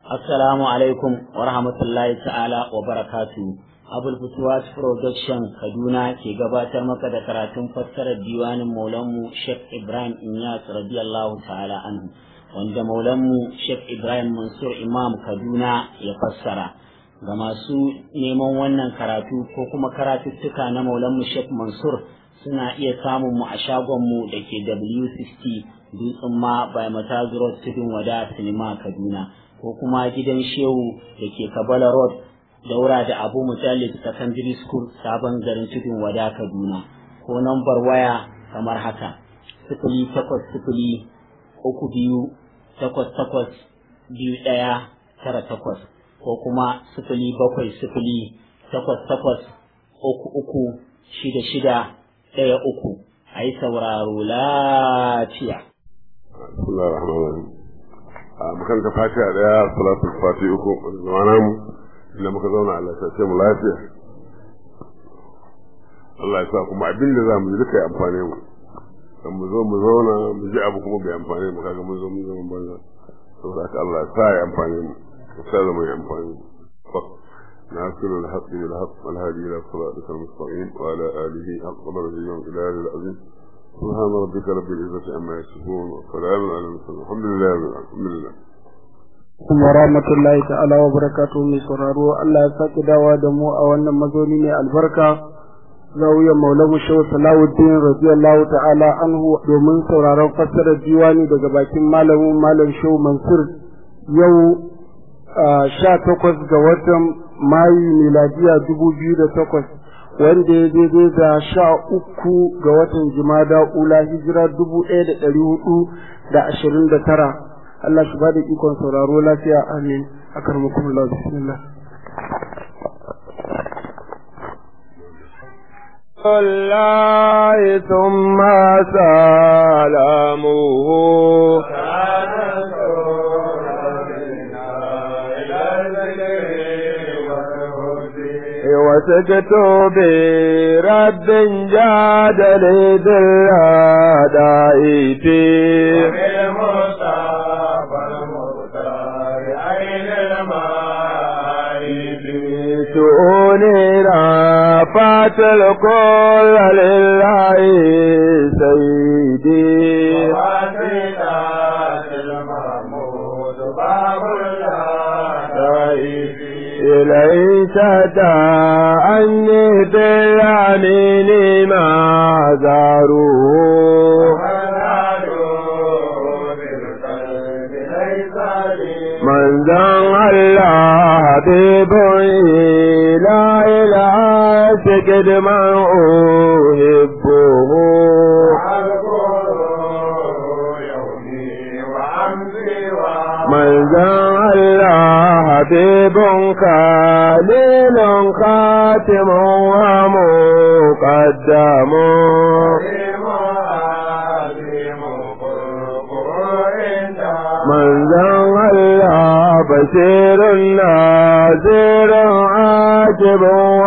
Assalamu alaikum wa rahmatullahi ta'ala wa barakatu. Abul Futuwat Production Kaduna ke gabatar maka da karatun fassarar diwanin Maulanmu Sheikh Ibrahim Inyas radiyallahu ta'ala anhu wanda Maulanmu Sheikh Ibrahim Mansur Imam Kaduna ya fassara. Ga masu neman wannan karatu ko kuma karatuttuka na Maulanmu Sheikh Mansur suna iya samun mu a shagonmu da ke W60 Dutsen ma by Matazu Road Tudun Wada Sinima Kaduna. ko kuma gidan shehu da ke kabala road daura da abu mutallib secondary school sabon garin tudun wada kaduna ko nambar waya kamar haka sifili takwas sifili uku biyu takwas takwas biyu ɗaya tara takwas ko kuma sifili bakwai sifili takwas takwas uku uku shida shida ɗaya uku a yi sauraro lafiya. a makaranta fatiha daya salatul fati uku zamana mu inda muka zauna Allah ya sace mu lafiya Allah ya sa kuma abin da za mu yi duka ya amfane mu dan mu zo mu zauna mu ji abu kuma bai amfane mu kaga mun zo mun zama banza saboda haka Allah ya sa ya amfane mu ya sa zama ya amfane mu ناصر الحق بالحق والهادي الى صراطك المستقيم وعلى اله حق قدره يوم الهلال العظيم سبحان ربك رب العزة عما يصفون وسلام على المرسلين الحمد لله الحمد لله kuma rahmatullahi ta'ala wa barakatuhu mai sauraro Allah ya sake dawa da mu a wannan mazauni ne albarka zawiyar maulamu shehu salawuddin radiyallahu ta'ala anhu domin sauraron fassarar diwani daga bakin malamin malam shehu mansur yau sha takwas ga watan mayu miladiya dubu biyu da takwas wanda ya daidai da sha uku ga watan jimada ula hijira dubu ɗaya da ɗari hudu da ashirin da tara Allah shi ba da ikon sauraro lafiya amin a karmakon Allah bismillah الله ثم سلامه وسكت برب جاد للأداء فيه شؤوني رافعت الكل لله سيدي ليس دعني باليمين ما زاروه من ذن الله حبيب لا إله تجد من أحبه من ذن الله حبيب كليل خاتم ومقدم من ذن الله بشير نازر عاجب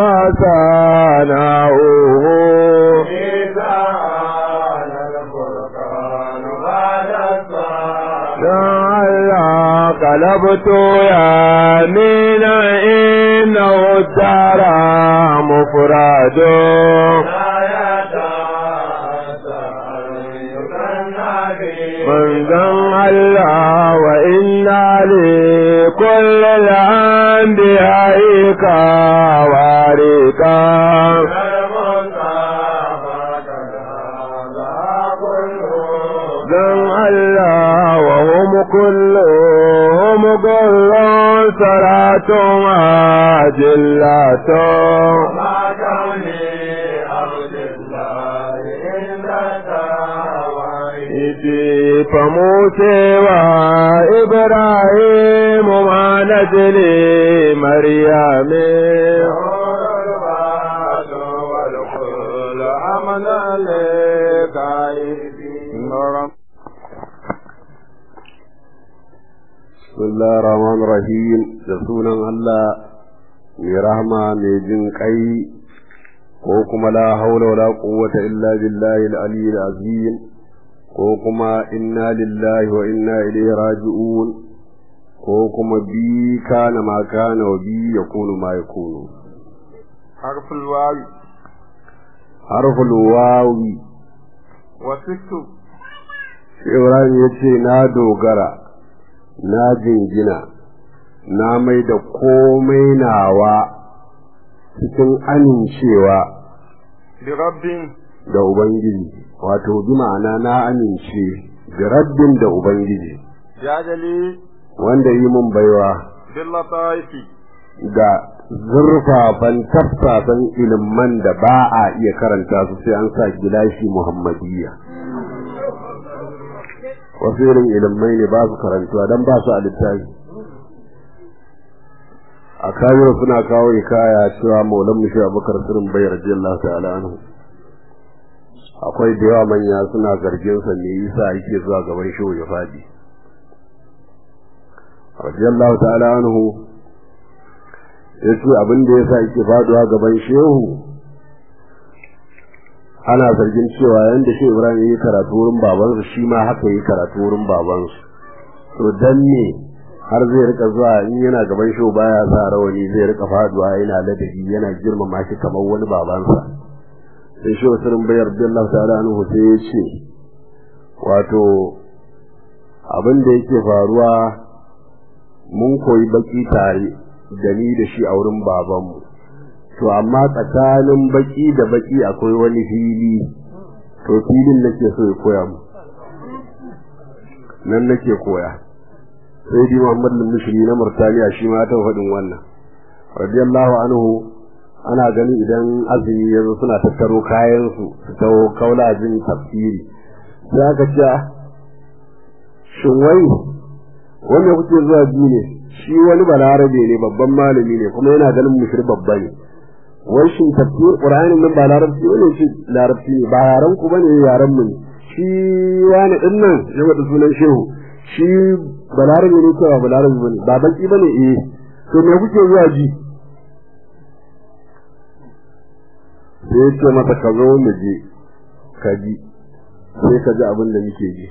وثناؤه قلبت يمين إنه الدار مفرد من ذن الله وإنا لكل الأنبياء كوارثا ذن الله وهم كلهم كل صلاة عاجلة فموسى وإبراهيم مع نجل مريم بسم الله الرحمن الرحيم رسولا الله mai rahama mai jin kai ko kuma la haula wala quwwata illa billahi al-aliyyil azim ko kuma inna lillahi wa inna ilaihi raji'un ko kuma bi kana ma kana wa bi yakunu ma yakunu harful wawi harful wawi wasittu Ibrahim ya ce na dogara na jingina na mai da komai nawa cikin amincewa bi rabbin da Ubangiji wato bi ma'ana na amince da rabbin da Ubangiji jadali wanda yi mun baiwa bil lataifi da zurfafan tafsasan iliman da ba a iya karanta su sai an sa gilashi Muhammadiyya wasu irin ilimai ne ba su karantuwa don ba su a littafi a kayan suna kawo hikaya cewa maulan mushi abubakar sirin bai radiyallahu ta'ala anhu akwai da yawa manya suna zargin sa me yasa yake zuwa gaban shehu ya fadi radiyallahu ta'ala anhu yace abin da yasa yake faduwa gaban shehu ana zargin cewa yanda shi Ibrahim yi karatu wurin babansa shi ma haka yi karatu wurin babansa to dan ne har zai rika zuwa in yana gaban shi baya sa rawani zai rika faduwa yana ladabi yana girmama shi kamar wani babansa sai shi wasirin bayar billah ta'ala anhu sai ya ce wato abin da yake faruwa mun koyi baki tare da ni da shi a wurin babanmu to amma tsakanin baki da baki akwai wani fili to filin nake so ya koya mu nan nake koya sai di Muhammad al-Mushri na Murtaniya shi ma ta faɗin wannan radiyallahu anhu ana gani idan azumi ya zo suna tattaro kayan su su tawo kaula jin tafsiri sai aka ce shin wai wanda kuke zuwa ji ne shi wani balarabe ne babban malami ne kuma yana ganin mushri babba ne wai shin tafsir qur'anin nan ba larabci ne shi larabci ne ba yaran ku bane yaran mu ne shi wani din nan ya wada sunan shehu shi balarabe ne ko ba balarabe bane ba baki bane eh to me kuke zuwa ji sai ya ce mata ka zo mu je ka ji sai ka ji abin da muke ji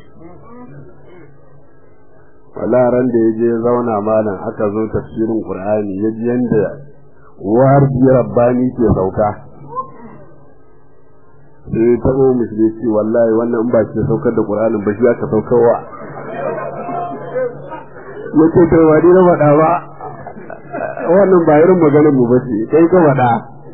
wala ran da ya je zauna malam aka zo tafsirin qur'ani ya ji yanda war bi rabbani ke sauka sai ta zo musulmi ce wallahi wannan in ba ke saukar da qur'anin ba shi aka saukarwa yace to wani na faɗa ba wannan ba irin maganar mu ba ce kai ka faɗa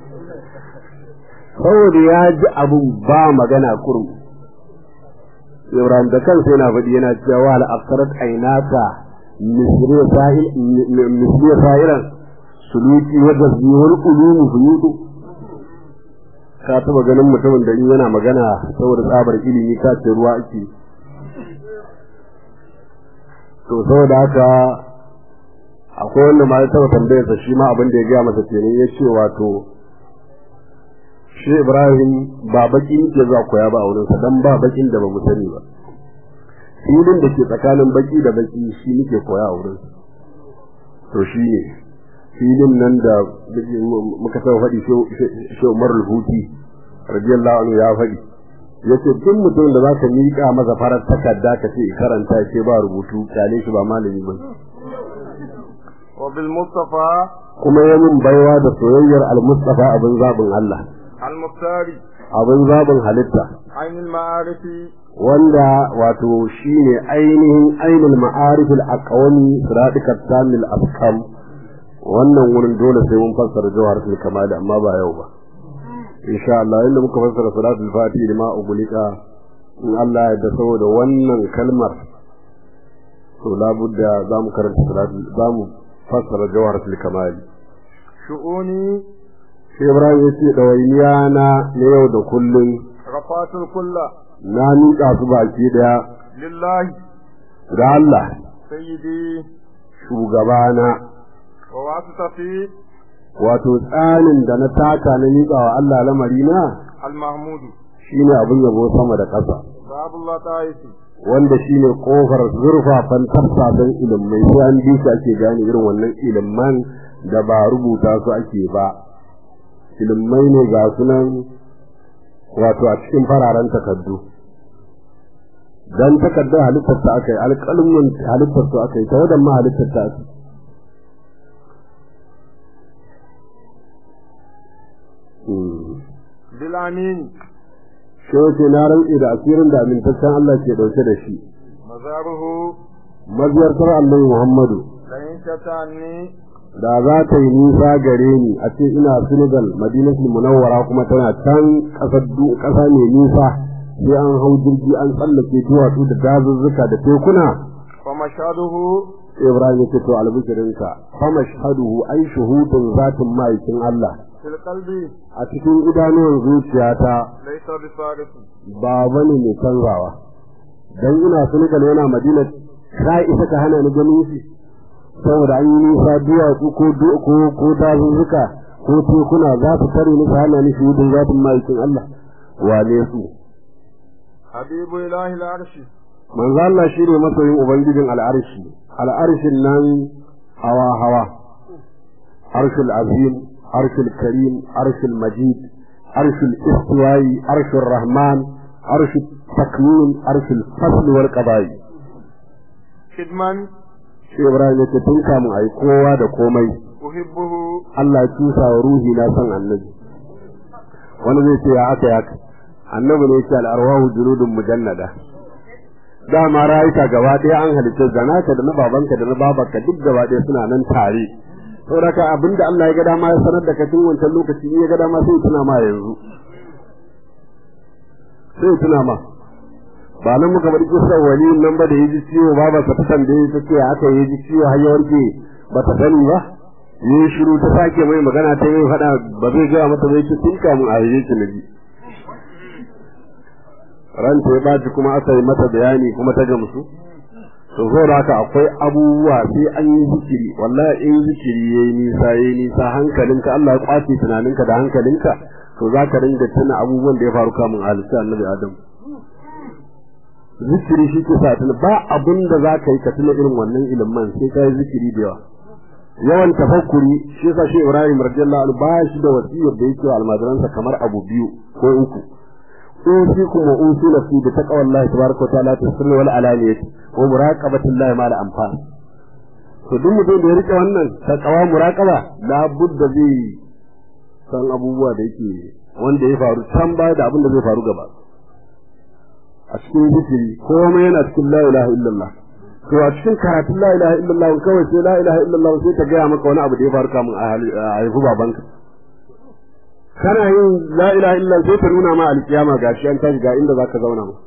saboda ya ji abun ba magana kurum Ibrahim da kansa yana faɗi yana cewa al afsarat ainaka misri sahil misri sahiran suluki wa gazmihul ulum fuyudu ka taba ganin mutumin da in yana magana saboda tsabar ilimi ka ce ruwa ake to saboda haka akwai wanda ma ya taba tambayar sa shi ma abin da ya gaya masa kenan ya ce wato shi Ibrahim ba baki ke za koya ba a wurin sa dan ba bakin da ba mu sani ba filin da ke tsakanin baki da baki shi muke koya a wurin to shi ne filin nan da muka taɓa faɗi shi Umar al-Huti radiyallahu anhu ya faɗi yace duk mutum da zaka miƙa masa farar takarda ka ce karanta ce ba rubutu kyale shi ba malami ba wa bil mustafa kuma ya min baiwa da soyayyar al-Mustafa abin zabin Allah al muftari abin zabin halitta ainul ma'arifi wanda wato shine ainihin ainul ma'arifil aqwami siratikat tamil afkam wannan wurin dole sai mun fassara jawharatul kamal amma ba yau ba insha Allah inda muka fassara salatul fatihi lima ugulika in Allah ya da saboda wannan kalmar to labudda zamu karanta salatul zamu fassara jawharatul kamal shu'uni sai Ibrahim ya ce ɗawainiya na na yau da kullum rafatul kulla na miƙa su baki ɗaya lillahi da Allah sayyidi shugabana wa wasitati wato tsanin da na taka na miƙa wa Allah lamari na al mahmudu shine abin yabo sama da ƙasa babullah ta'isi wanda shine kofar zurfafan tafsasan ilimai sai an bi su ake gane irin wannan iliman da ba rubuta su ake ba ilimai ne ga sunan wato a cikin fararen takardu dan takardar halittar ta aka yi alƙalmin halittar su aka yi ta wadan ma halittar ta aka بالأمين shi wace na rantsi da asirin da amintaccen Allah ke dauke da shi مزاره maziyartar annabi Muhammadu لئن شتاني da za ta yi nisa gare ni a ce ina Senegal Madinatul Munawwara kuma tana can ƙasar du- ƙasa mai nisa sai an hau jirgi an tsallake duwatsu da dazuzzuka da tekuna فمشهده Ibrahim ya ce to albishirinka fa mashhaduhu ai shuhudun zatin ma'aikin Allah في القلب a cikin idanuwan zuciyata ليس بصارف ba bane mai canzawa dan ina Senegal yana Madina ka isa ka hana ni ganin shi saboda an yi nisa duwatsu ko du- ko ko dazuzzuka ko tekuna za su tare ni su hana ni shuhudun zatin ma'aikin Allah wane su حبيب إله العرش manzo Allah shine masoyin ubangijin al'arshi al'arshin nan hawa hawa arshul azim arshul karim arshul majid arshul istiwai arshul rahman arshul takmin arshul fasl wal qada'i خدما shi Ibrahim yake tun kamun ayi kowa da komai أحبه Allah ya cusa wa ruhi na san annabi wani zai ce ya aka yaka annabi ne yake al'arwahu junudun mujannada dama rayuka gaba ɗaya an halitta da naka da na babanka da na babanka duk gaba ɗaya suna nan tare saboda ka abinda Allah ya ga dama ya sanar da ka tun wancan lokaci in ya ga dama sai ya tuna ma yanzu sai ya tuna ma ba nan muka bari kisa wani nan ba da ya ji ciwo babansa ta tambaye ta ce aka yi ji ciwo har ya warke ba ta sani ba yi shiru ta sake mai magana ta yi faɗa ba zai gaya mata zai ci tun kamun a yi ki na ji ranta ya baci kuma aka yi mata bayani kuma ta gamsu to zo da haka akwai abubuwa sai an yi zikiri wallahi in zikiri yayi nisa yayi nisa hankalinka Allah ya kwace tunaninka da hankalinka to za ka ringa tuna abubuwan da ya faru kamun halitta annabi Adam zikiri shi ke sa tuna ba abin da za ka yi ka tuna irin wannan ilimin sai ka yi zikiri da yawa yawan tafakkuri shi yasa shi Ibrahim radiyallahu anhu ba shi da wasiyar da yake wa almajiransa kamar abu biyu ko uku usikum wa usi nafsi bi taqwallahi tabaraka wa ta'ala fi sirri wal alaniyati wa muraqabatillahi ma la anfas to duk mutum da ya rike wannan taqwa muraqaba la budda zai san abubuwa da yake wanda ya faru can baya da abin da zai faru gaba a cikin zikiri komai yana cikin la ilaha illallah to a cikin karatun la ilaha illallah kawai sai la ilaha illallah sai ta gaya maka wani abu da ya faru kamun a haifu babanka kana yin la ilaha illallah sai ta nuna ma alkiyama gashi an tashi ga inda zaka zauna ma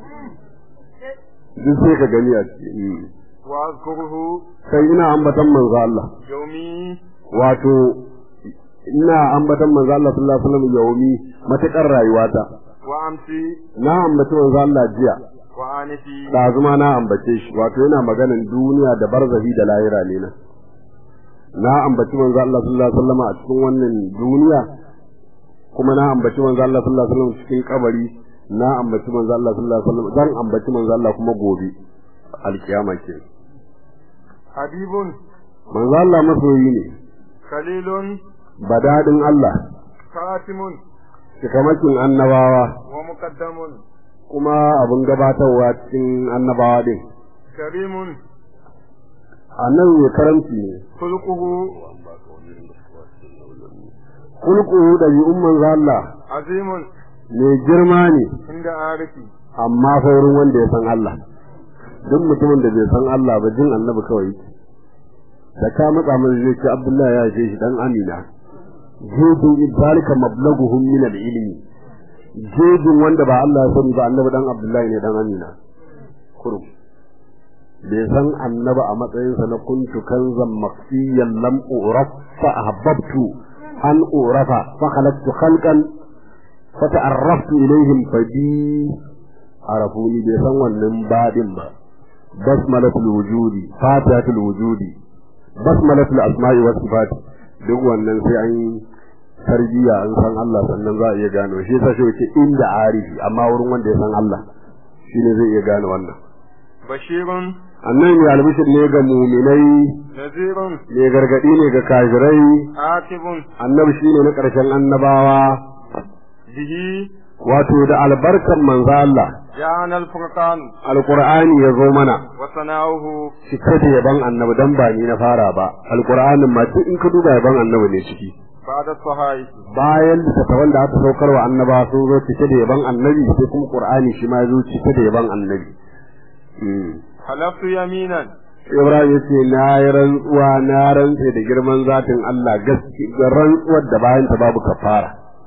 duk sai ka gani a ciki وأذكره sai ina ambatan manzo Allah يومي wato ina ambatan manzo Allah sallallahu alaihi wasallam yaumi matakar rayuwata وأمسي na ambaci manzo Allah jiya وآنتي ɗazuma na ambace shi wato yana maganin duniya da barzahi da lahira ne na na ambaci manzo Allah sallallahu alaihi wasallam a cikin wannan duniya kuma na ambaci manzo Allah sallallahu alaihi wasallam cikin kabari na ambaci manzo Allah sallallahu alaihi wasallam zan ambaci manzo Allah kuma gobe alkiyama ke حبيب manzo Allah masoyi ne خليل badadin Allah خاتم cikamakin annabawa ومقدم kuma abin gabatarwa cikin annabawa din كريم annabi mai karamci ne خلقه kulku da yi'un manzo Allah عظيم mai girma ne عند عارفي amma fa wurin wanda ya san Allah duk mutumin da bai san Allah ba jin annabi kawai yake da ka matsa mai zai ce Abdullahi ya ce shi dan Amina jejin zalika mablaghuhum min al-ilmi jejin wanda ba Allah ya sani ba annabi dan Abdullahi ne dan Amina kurum bai san annabi a matsayinsa na kuntu kanzan maksiyan lam uraf fa ahbabtu an urafa fa khalaqtu khalqan fa ta'arraftu ilayhim fa bi arafuni bai san wannan badin ba basmalatul wujudi fatihatul wujudi basmalatul asma'i was sifat duk wannan sai an yi tarbiya an san Allah sannan za a iya gano shi yasa shi yake inda arifi amma wurin wanda ya san Allah shine zai iya gane wannan بشير annan ne albishir ne ga muminai نذير ne gargadi ne ga kafirai عاتب annabi shine na ƙarshen annabawa به wato da albarkan manzo Allah جاءنا الفرقان alqur'ani ya zo mana وثناؤه cike da yaban annabi dan ba ni na fara ba alqur'anin ma duk in ka duba yaban annabi ne ciki بعد الصحائف bayan littattafan da aka saukar wa annaba sun zo cike da yaban annabi sai kuma qur'ani shi ma ya zo cike da yaban annabi Mm. حلفت يمينا Ibrahim ya ce na yi rantsuwa na rantse da girman zatin Allah gaske ga rantsuwar da bayan ta babu kafara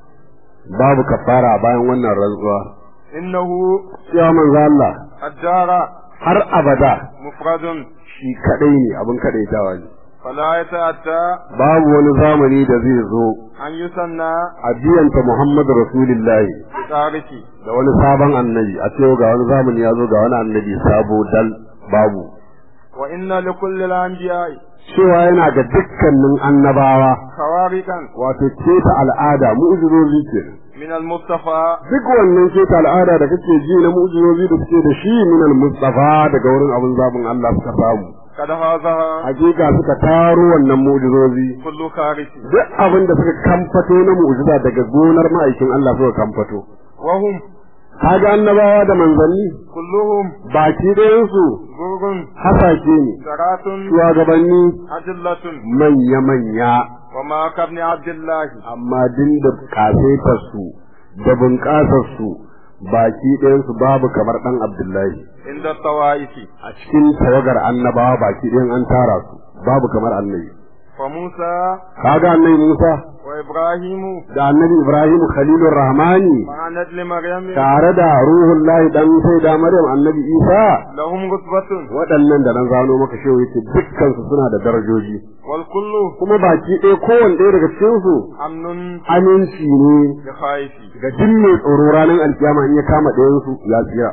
babu kafara bayan wannan rantsuwa إنه cewa manzo Allah الدار har abada مفرد shi kadai ne abin kadaitawa ne فلا يتأتى babu wani zamani da zai zo أن يثنى a biyanta Muhammadu Rasulullahi بتاركه da wani sabon annabi a cewa ga wani zamani ya zo ga wani annabi sabo dal babu وإن لكل الأنبياء cewa yana ga dukkanin annabawa خوارقا wato keta al'ada mu'jizozi ke من المصطفى duk wannan keta al'ada da kake ji na mu'jizozi da suke da shi min al-mustafa daga wurin abin zabin Allah suka samu قد هذا hakika suka taro wannan mu'jizozi كل خارج duk abin da suka kamfato na mu'jiza daga gonar ma'aikin Allah suka kamfato وهم kaga annabawa da manzanni كلهم baki ɗayansu غرغ hasashe ne سرات shugabanni أدلة manya-manya وما كابن عبد الله amma din da kasaitarsu da bunƙasarsu baki ɗayansu babu kamar ɗan Abdullahi عند الطوائف a cikin tawagar annabawa baki ɗayan an tara su babu kamar annabi وموسى kaga annabi Musa وإبراهيم da annabi Ibrahim Khalilur Rahmani مع نجل مريم tare da ruhun lahi dan sai da Maryam annabi Isa لهم رتبة waɗannan da nan zano maka shehu yace dukkan su suna da darajoji والكل kuma baki ɗaya kowanne ɗaya daga cikin su أمن aminci ne بخائف ga duk mai tsoro ranar alkiyama in ya kama ɗayan su ya tsira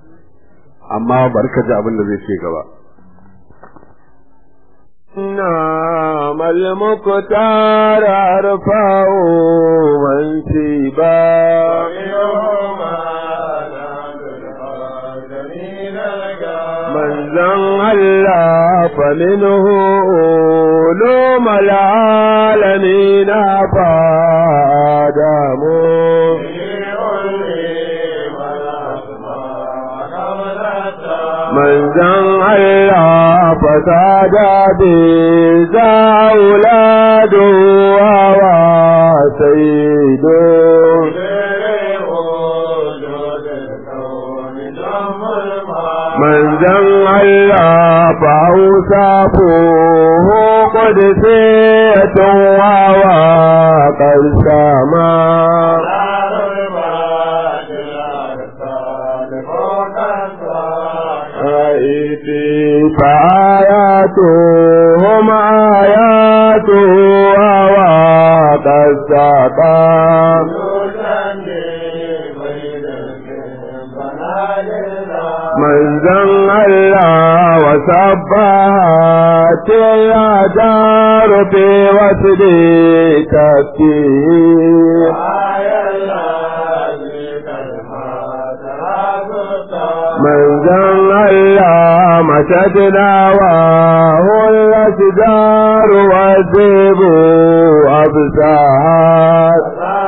amma bari ka ji abin da zai ce gaba نعم المقتار أرفع منسبا من زن الله فمنه علوم العالمين فآدم من زن الله فساد بذا أولاد وهو سيد من زن الله فأوصافه قدسية وهو قد سما آيتي فآياتهم آيات وواقع الساقا من زن الله وسبحت الأدار في وسد تفكير من زن الله مشدنا وهو الأشجار والذئب أبصار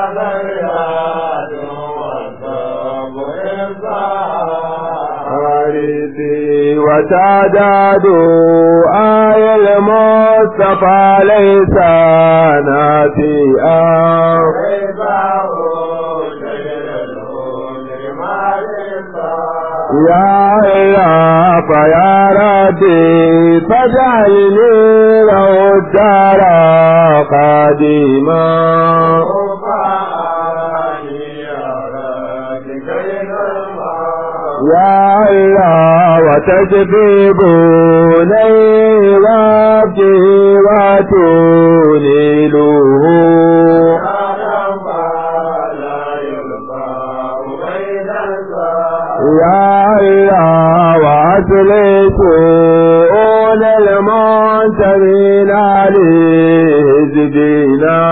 حارسي وتعداد آي المصطفى ليس ناسيا يا الله فيا ربي فاجعلني له الدار قديما يا الله وتجذبوني وابدي وتنيله يا الله وأسلسون المنتمين عليه زدينا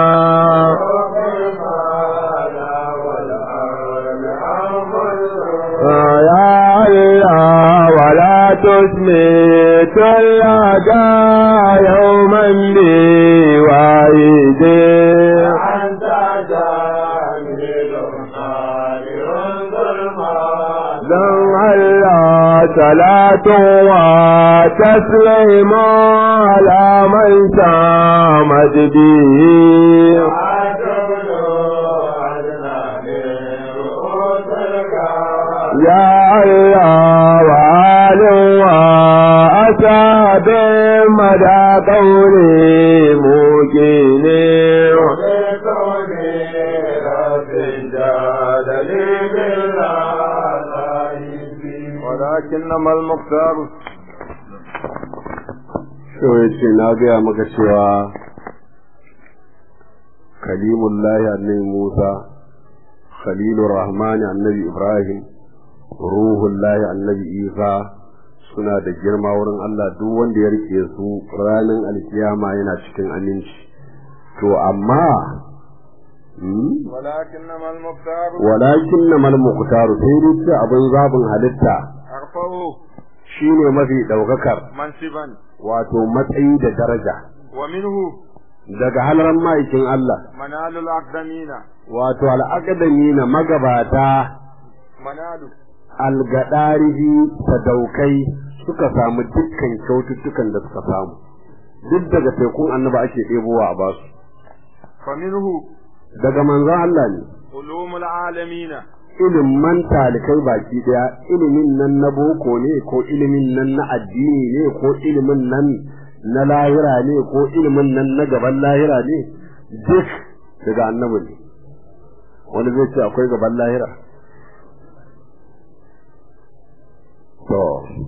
يا الله ولا تسمت الأعداء يوما لي وعيدي صلاة وتسليم على من سامت به يا الله وآل وأصحاب مدى قولي موكيني ولكنما المختار Shau ya ce na gaya maka cewa kalimullahi annabi Musa, khalilur rahmani annabi Ibrahim, ruhullahi annabi Isa suna da girma wurin Allah duk wanda ya rike su ranar alkiyama yana cikin aminci. To amma ولكنما المختار walakin na malmuktaru sai dai ce abin zabin halitta أرفعه shine mafi ɗaukakar منصبا wato matsayi da daraja ومنه daga halaran ma'aikin Allah منال الأقدمين wato al'akadami na magabata منال algadarihi sadaukai suka samu dukkan kyaututtukan da suka samu duk daga tekun annaba ake ɗebowa a basu فمنه daga manzon Allah ne علوم العالمين ilimin talikai baki daya ilimin nan na boko ne ko ilimin nan na addini ne ko ilimin nan na lahira ne ko ilimin nan na gaban lahira ne duk daga annabi ne wani zai ce akwai gaban lahira to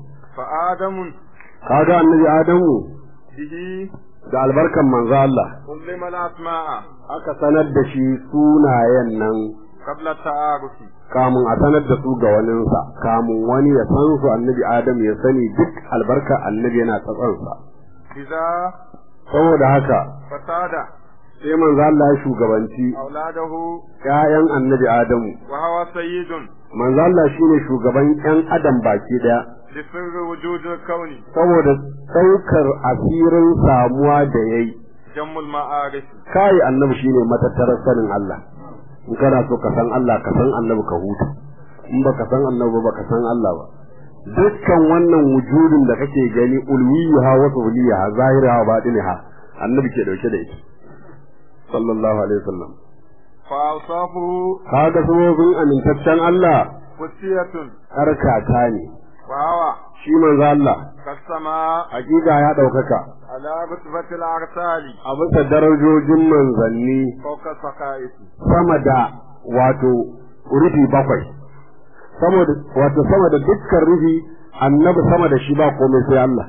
فآدم kaga annabi adamu به da albarkan manzo Allah علم الأسماء aka sanar da shi sunayen nan قبل التعارف kamun a sanar da su ga waninsa kamun wani ya san su annabi adam ya sani duk albarka annabi yana tsatsansa إذا saboda haka فساد sai manzo Allah ya shugabanci أولاده ƴaƴan annabi adamu وهو سيد manzo Allah shine shugaban ƴan adam baki daya لسر وجود الكون saboda saukar asirin samuwa da yayi جم المعارف kai annabi shine matattarar sanin Allah in kana so ka san Allah ka san annabi ka huta in baka san annabi ba ka san Allah ba dukkan wannan wujudin da kake gani ulwiha wa subliha zahiraha wa batiniha annabi ke dauke da ita sallallahu alaihi wasallam فأوصافه kaga sabobin amintaccen Allah قدسية karkata ne وهو shi manzo Allah كالسماء hakika ya daukaka على رتبة الأرسال a bisa darajojin manzanni فوق السقائف sama da wato rufi bakwai saboda wato sama da dukkan rufi annabi sama da shi ba komai sai Allah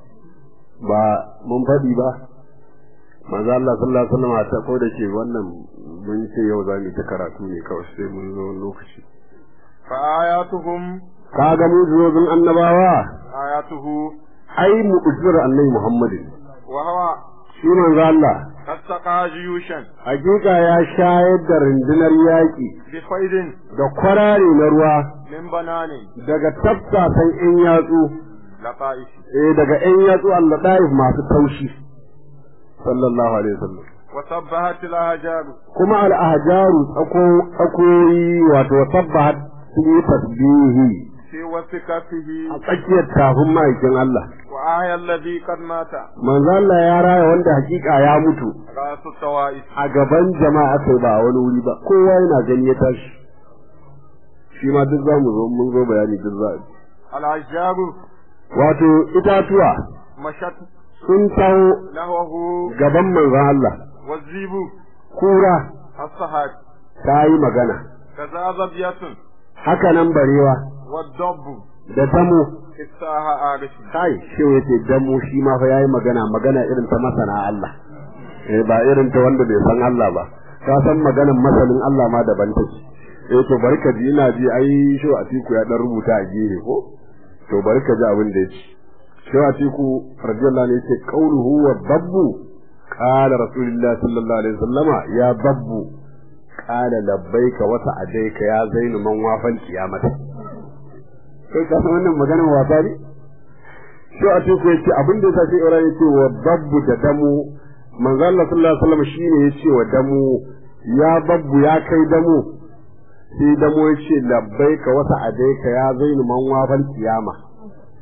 ba mun faɗi ba manzo Allah sallallahu alaihi wasallam ta ko da ke wannan mun ce yau za mu ta karatu ne kawai sai mun zo wani lokaci فآياتهم kaga mu'jizozin annabawa آياته ai mu'jizar annabi Muhammadin وهو shi manzo Allah قد سقى جيوشا hakika ya shayar da rundunar yaƙi بخير da kwarare na ruwa من بنان daga tafsasan in yatsu لطائف eh daga in yatsu Allah daif masu taushi sallallahu alaihi wasallam وسبحت الأهجار kuma al ahjaru tsako tsakoyi wato sabbahat sun yi tasbihi في وثقته a tsakiyar tafin ma'aikin Allah وآية الذي قد مات manzo Allah ya raya wanda hakika ya mutu رأس الطوائف a gaban jama'a kai ba a wani wuri ba kowa yana gani ya tashi shi ma duk zamu zo mun zo bayani duk za الأشجار wato itatuwa مشت sun taho نهوه gaban manzon Allah والزيب kura الصهاد ta yi magana كذا ظبية haka nan barewa والضب da damo إفتاها آرش kai shehu yace damo shi ma fa yayi magana magana irin ta masana Allah eh ba irin ta wanda bai san Allah ba ka san maganan masanin Allah ma daban take eh to barka ji ina ji ai shehu Atiku ya dan rubuta a gefe ko to barka ji abin da yake shehu Atiku radiyallahu anhu yace qauluhu wa dabbu qala rasulullah sallallahu alaihi wasallama ya dabbu qala labbaika wa sa'adaika ya zainu man wafal qiyamata kai ka san wannan maganar wasa ne shi a teku yace abin da yasa sai Ibrahim yace wa babbu da damu manzo Allah sallallahu alaihi wasallam shine yace wa damu ya babbu ya kai damu sai damu yace labbaika wa sa'adaika ya zainu man wafal kiyama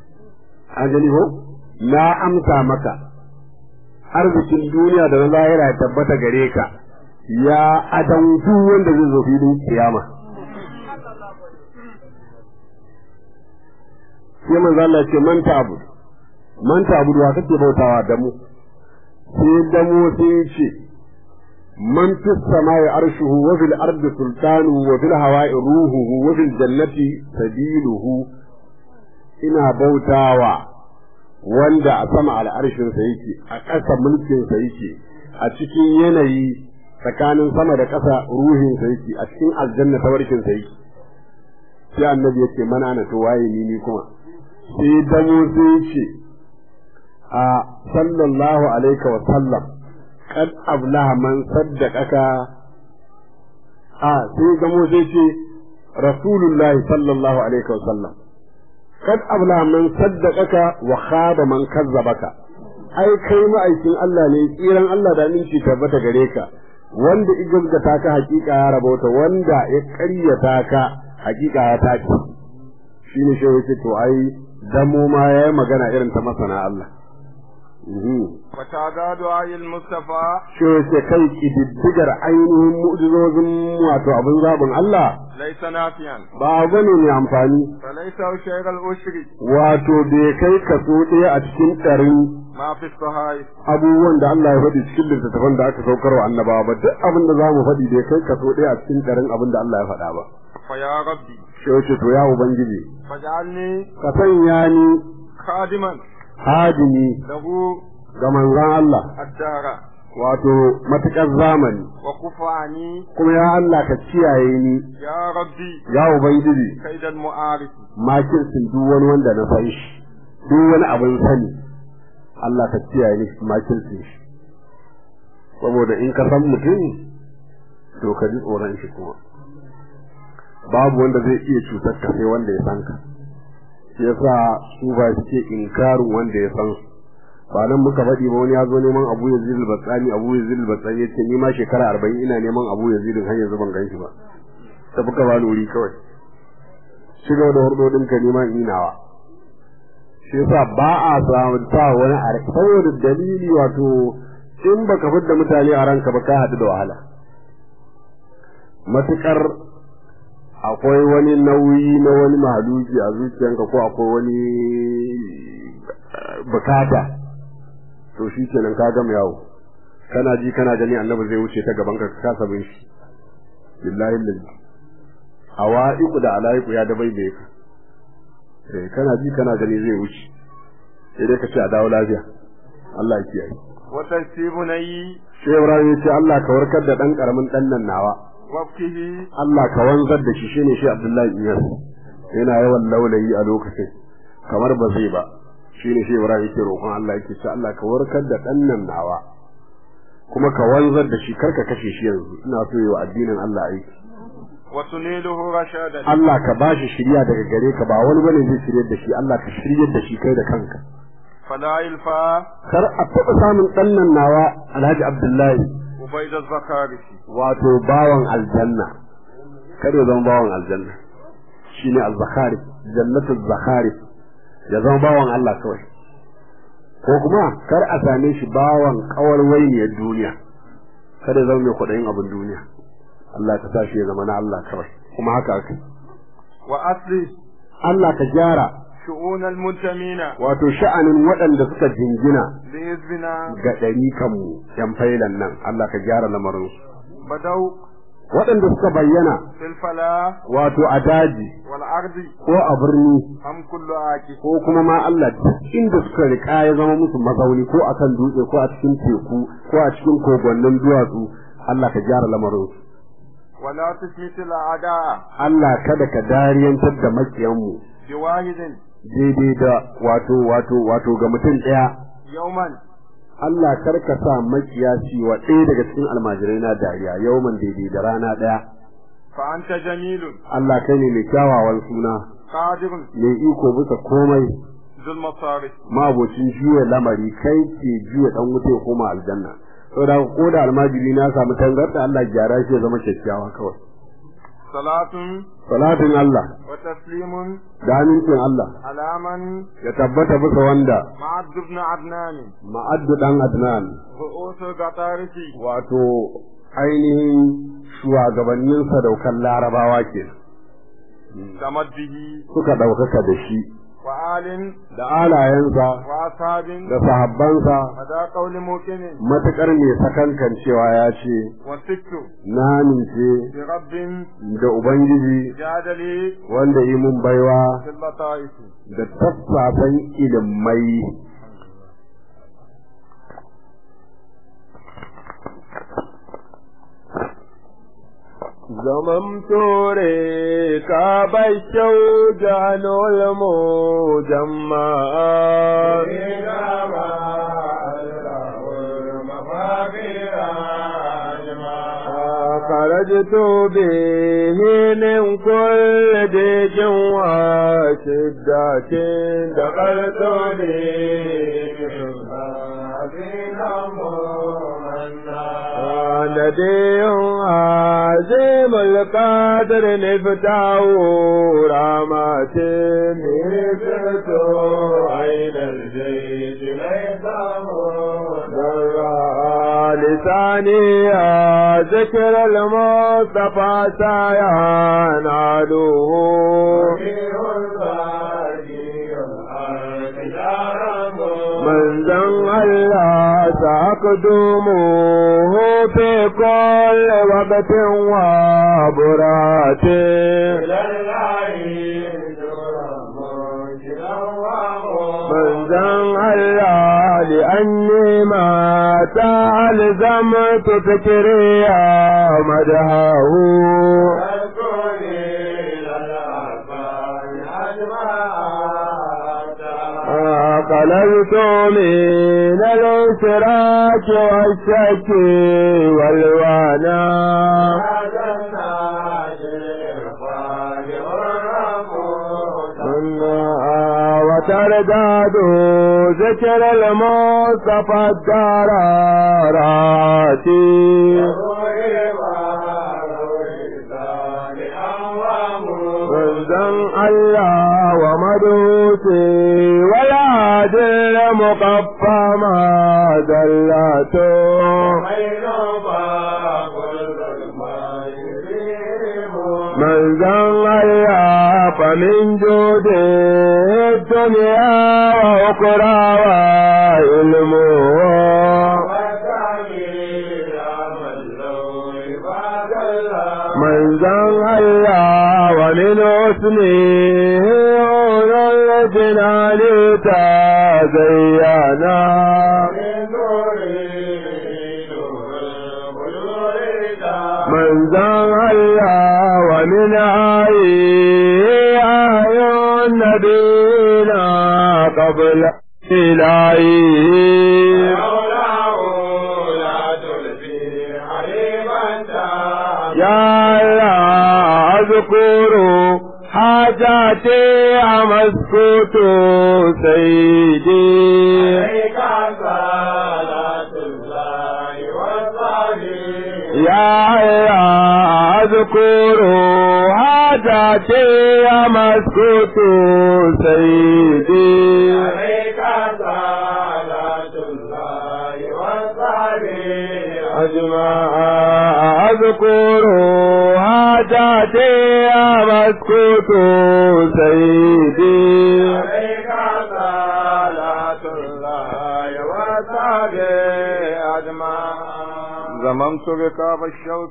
an gani ko na amsa maka arzikin duniya da na lahira ya tabbata gare ka ya adan duk wanda zai zo filin kiyama sai manzo Allah ya ce man ta'bud man ta'bud wa kake bautawa da mu sai da mu sai ya ce man fi samai arshuhu wa fil ardi sultanu wa fil hawa'i ruhuhu wa fil jannati sabiluhu ina bautawa wanda a sama al'arshinsa yake a ƙasa mulkinsa yake a cikin yanayi tsakanin sama da ƙasa ruhinsa yake a cikin aljanna tawarkinsa yake sai annabi yake mana na to waye ni ni kuma sai damo sai ce a sallallahu alaihi wa sallam qad ablaha man saddaqaka a sai damo sai ce rasulullahi sallallahu alaihi wa sallam kad abla man saddaqaka wa khaba man kazzabaka ai kai ma'aikin Allah ne tsiran Allah da aminci tabbata gare ka wanda igazgata ka hakika ya rabauta wanda ya ƙaryata ka hakika ya tashi shine shi yake to ai damo ma yayi magana irin ta masana Allah وتعداد آي المصطفى shi yake kai kididdigar ainihin mu'jizozin wato abin zabin Allah ليس نافيا ba abu ne mai amfani فليس شيء الأشر wato bai kai kaso ɗaya a cikin ɗarin ما في الصحائف abubuwan da Allah ya faɗi cikin littattafan da aka saukar wa annabawa ba duk abin da za mu faɗi bai kai kaso ɗaya a cikin ɗarin abin da Allah ya faɗa ba فيا ربي shi wace to ya ubangiji فاجعلني ka sanya ni خادما hadimi له ga manzon Allah الدار wato matuƙar zamani وكف عني kuma ya Allah ka kiyaye ni يا ربي ya ubangiji كيد المعارف makircin duk wani wanda na san shi duk wani abin sani Allah ka kiyaye ni makircin shi saboda in ka san mutum to ka ji tsoron shi kuma babu wanda zai iya cutar ka sai wanda ya san ka shi yasa su ba suke inkarin wanda ya san su ba nan muka faɗi ba wani ya zo neman Abu Yazid al-Batsani Abu Yazid al-Batsani yace ni ma shekara 40 ina neman Abu Yazid har yanzu ban gan shi ba tafi ka ba wuri kawai shiga da hurdodin ka neman inawa shi yasa ba a samu ta wani a saboda dalili wato in baka fidda mutane a ranka ba ka haɗu da wahala matukar akwai wani nauyi na wani mahaluki a zuciyanka ko akwai wani bukata to shi kenan ka gama yawo kana ji kana gani annabi zai wuce ta gaban ka ka kasa bin shi billahi lillahi awaiku da alaiku ya da bai ka eh kana ji kana gani zai wuce sai dai ka ce a dawo lafiya Allah ya kiyaye وتنسيب ني sai Ibrahim ya ce Allah ka warkar da dan karamin dan nan nawa وابكه Allah ka wanzar da shi shine shi Abdullahi Iyas yana yawan laulayi a lokacin kamar ba zai ba shine shi Ibrahim yake roƙon Allah yake ce Allah ka warkar da dan nan nawa kuma ka wanzar da shi karka kashe shi yanzu ina so yi wa addinin Allah aiki وتنيله رشادا Allah ka bashi shirya daga gare ka ba wani bane zai shiryar da shi Allah ka shiryar da shi kai da kanka فلا يلفى kar a taɓa samun ɗan nan nawa Alhaji Abdullahi عبيد الزكارسي wato bawan aljanna kar ya zama bawan aljanna shine az-zakhari jannatul zakhari ya zama bawan Allah kawai ko kuma kar a same shi bawan kawar wainiyar duniya kada ya zama mai kuɗin abin duniya Allah ka sa shi ya zama na Allah kawai kuma haka aka وأصلي Allah ka gyara شؤون المنتمين wato sha'anin waɗanda suka jingina بإذننا ga ɗari kanmu ‘yan failan nan Allah ka gyara lamarinsu بدوا waɗanda suka bayyana في الفلاح wato a daji والعرض ko a birni هم كل عاكس ko kuma ma Allah duk inda suka riƙa ya zama musu mazauni ko a kan dutse ko a cikin teku ko a cikin kogonnin duwatsu Allah ka gyara lamarinsu ولا تشمت الأعداء Allah kada ka dariyantar da makiyanmu بواحد daidai da wato wato wato ga mutum ɗaya يوما Allah kar ka sa makiyasi wa ɗaya daga cikin almajirai na dariya yawman daidai da rana ɗaya فأنت جميل Allah kai ne mai kyawawan suna قادر mai iko bisa komai ذو المصارف mabocin juya lamari kai ke juya dan wuta ya koma aljanna saboda ko da almajiri na samu tangarda Allah gyara shi ya zama kyakkyawa kawai وصلاة salatin Allah وتسليم da amincin Allah على من ya tabbata bisa wanda معد بن عدنان ma'addu dan Adnan رؤوس القطارس wato ainihin shugabannin sadaukan larabawa ke تمد به suka ɗaukaka da shi وآل da alayensa وأصحاب da sahabbansa هذا قول موقن matuƙar mai sakankan cewa ya ce وست na nince برب da Ubangiji جاد لي wanda yi mun baiwa في اللطائف da taffafan ilimai زممت ركاب الشوجان المجمع خرجت به من كل ديك وشدة دخلت ندي عظيم القدر نفتاه رامات نفت عين الجيش ليس لساني ذكر المصطفى سيان عدوه من زن الله تقدمه في كل وقت وبرات من زن الله لأني ما تعلزمت فكري يا مدهه قللت من الاشراك والشك والوانا وترداد ذكر المصطفى الدرارات منزل الله ومدوسي ولا دل مقفى ما دلته من زن الله فمن جوده الدنيا وأخرى وعلمه من زن الله ومن حسنه أولو الجنان تزينا من زن الله ومن آيه آي نبينا قبل إلهي يا الله اذكر حاجاتي امسكت سيدي يا الله اذكر حاجاتي امسكت سيدي أجمع أذكر حاجاتي أمسكت سيدي زممت ركاب الشوك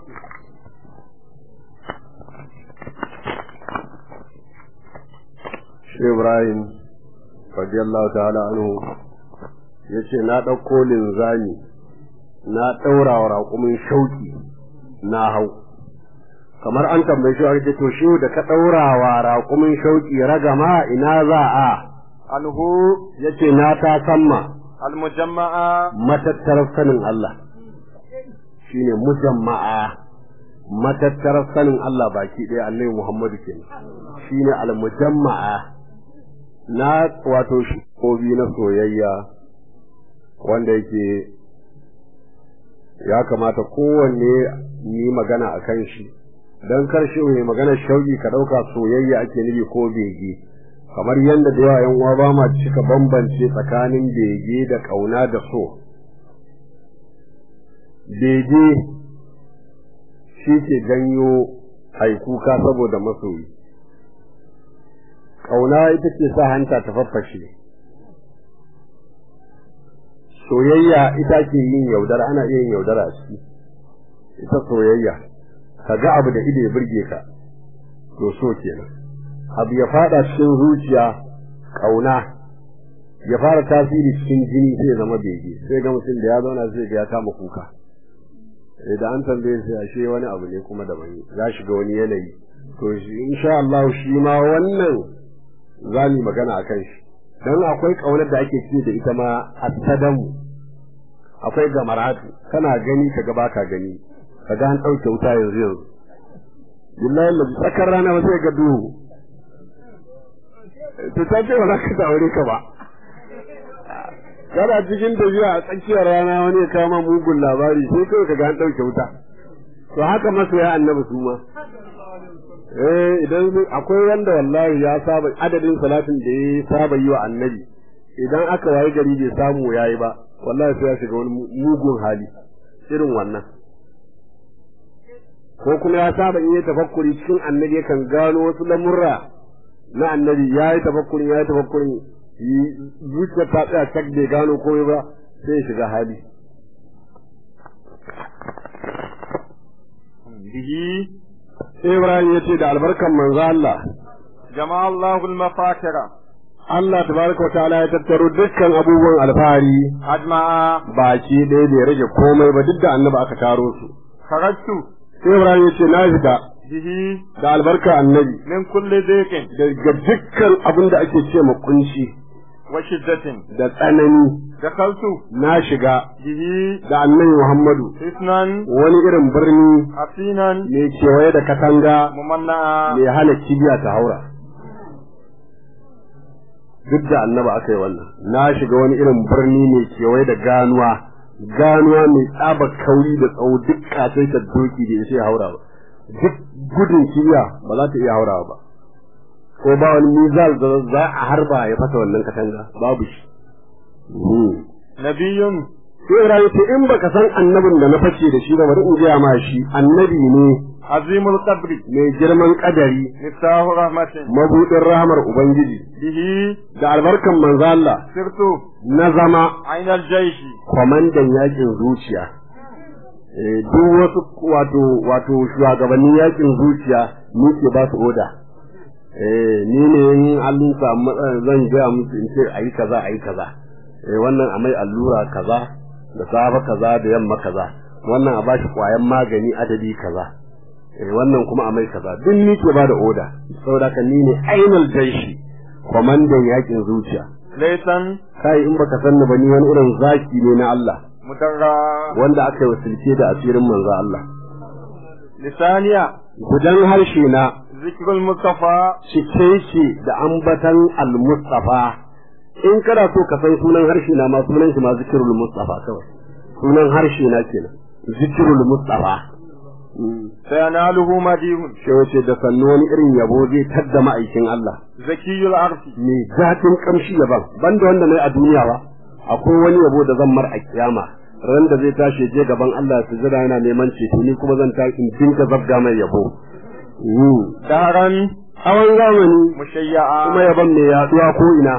shi Ibrahim radiyallahu ta'ala anhu yace na ɗauko linzami na ɗaura wa raƙumin shauki na hau kamar an tambaye shi ake to shi da ka ɗaura wa raƙumin shauki ragama ina za a anhu yace na ta samma almujamma'a matattarar sanin Allah shine mujamma'a matattarar sanin Allah baki ɗaya annabi Muhammadu kenan shine almujamma'a na wato shi kobi na soyayya wanda yake ya kamata kowanne yi magana a kan shi dan karshe mai maganar shauki ka dauka soyayya ake nufi ko bege kamar yadda da yawa yan uwa ba ma cika bambance tsakanin bege da kauna da so bege shi ke janyo haikuka saboda masoyi kauna ita ce sa hanta ta faffashe soyayya ita ke yin yaudara ana iya yin yaudara a ciki ita soyayya ka ga abu da ido ya burge ka to so kenan abu ya fada cikin zuciya kauna ya fara tasiri cikin jini sai ya zama bege sai ga mutum da ya zauna zai ga ya kama kuka idan an tambaye sai ashe wani abu ne kuma daban za shiga wani yanayi to insha Allah shi ma wannan za mu magana akan shi dan akwai kaunar da ake ce da ita ma asadamu akwai gamaratu kana gani kaga baka gani kaga an dauke wuta yanzu yanzu billahi Allah tsakar rana ba sai ga duhu to ta ce ba za ka aure ka ba kana cikin tafiya a tsakiyar rana wani ya kama mugun labari sai kawai kaga an dauke wuta to haka masoya annabi su ma eh idan akwai wanda wallahi ya saba adadin salatin da ya saba yi wa annabi idan aka waye gari bai samu yayi ba wallahi sai ya shiga wani mugun hali irin wannan ko kuma ya saba in yi tafakkuri cikin annabi yakan gano wasu lamurra na annabi ya yi tafakkurin ya yi tafakkurin zuciyar ta tsaya cak bai gano komai ba sai ya shiga hali bihi Ibrahim ya ce da albarkan manzo Allah jama'a Allahu al-mafakira Allah tabaraka wa ta'ala ya tattaro dukkan abubuwan alfahari ajma'a baki ɗaya bai rage komai ba duk da annabi aka taro su kharajtu Ibrahim ya ce na fita bihi da albarka annabi min kulli dhiqin daga dukkan abin da ake ce ma kunci wa shiddatin da tsanani dakhaltu na shiga bihi da annabi Muhammadu hisnan wani irin birni hasinan mai kewaye da katanga mumanna'a mai hana kibiya ta haura duk da annaba aka yi wannan na shiga wani irin birni mai kewaye da ganuwa ganuwa mai tsaba kauri da tsawo duk kasai ta doki da ya sai haura ba duk gudun kibiya ba za ta iya haurawa ba ko ba wani mizal da za a harba ya fasa wannan katanga babu shi nabiyyun sai Ibrahim ce in baka san annabin da na face da shi ba bari in gaya ma shi annabi ne azimul qabri mai girman kadari miftahu rahmatin mabudin rahamar ubangiji bihi da albarkan manzo Allah sirtu na zama ainal jaishi kwamandan yakin zuciya Eh, duk wasu wato wato shugabannin yakin zuciya ni ke ba su oda eh ni ne in an samu matsala zan gaya musu in ce ayi kaza ayi kaza eh wannan a mai allura kaza da safa kaza da yamma kaza wannan a bashi kwayan magani adadi kaza eh wannan kuma a mai kaza duk ni ke ba da oda saboda ka ni ne ainul jaishi kwamandan yakin zuciya laysan kai in baka san ni ba ni wani irin zaki ne na Allah mudarra wanda aka yi wasilce da asirin manzo Allah lisaniya gudan harshe na zikrul mustafa cike shi da ambatan al-mustafa in kana so ka san sunan harshe na ma sunan shi ma zikrul mustafa kawai sunan harshe na kenan zikrul mustafa sayanaluhu madihun shi wace da sannu wani irin yabo zai tadda ma'aikin Allah zakiyul arfi mai zatin kamshi yaban banda wanda nayi a duniya ba akwai wani yabo da zan mar a kiyama ran da zai tashi je gaban Allah su jira yana neman ceto ni kuma zan ta in dinka zabga mai yabo daran hawan zamani mushayya'a kuma yaban mai yaduwa ko ina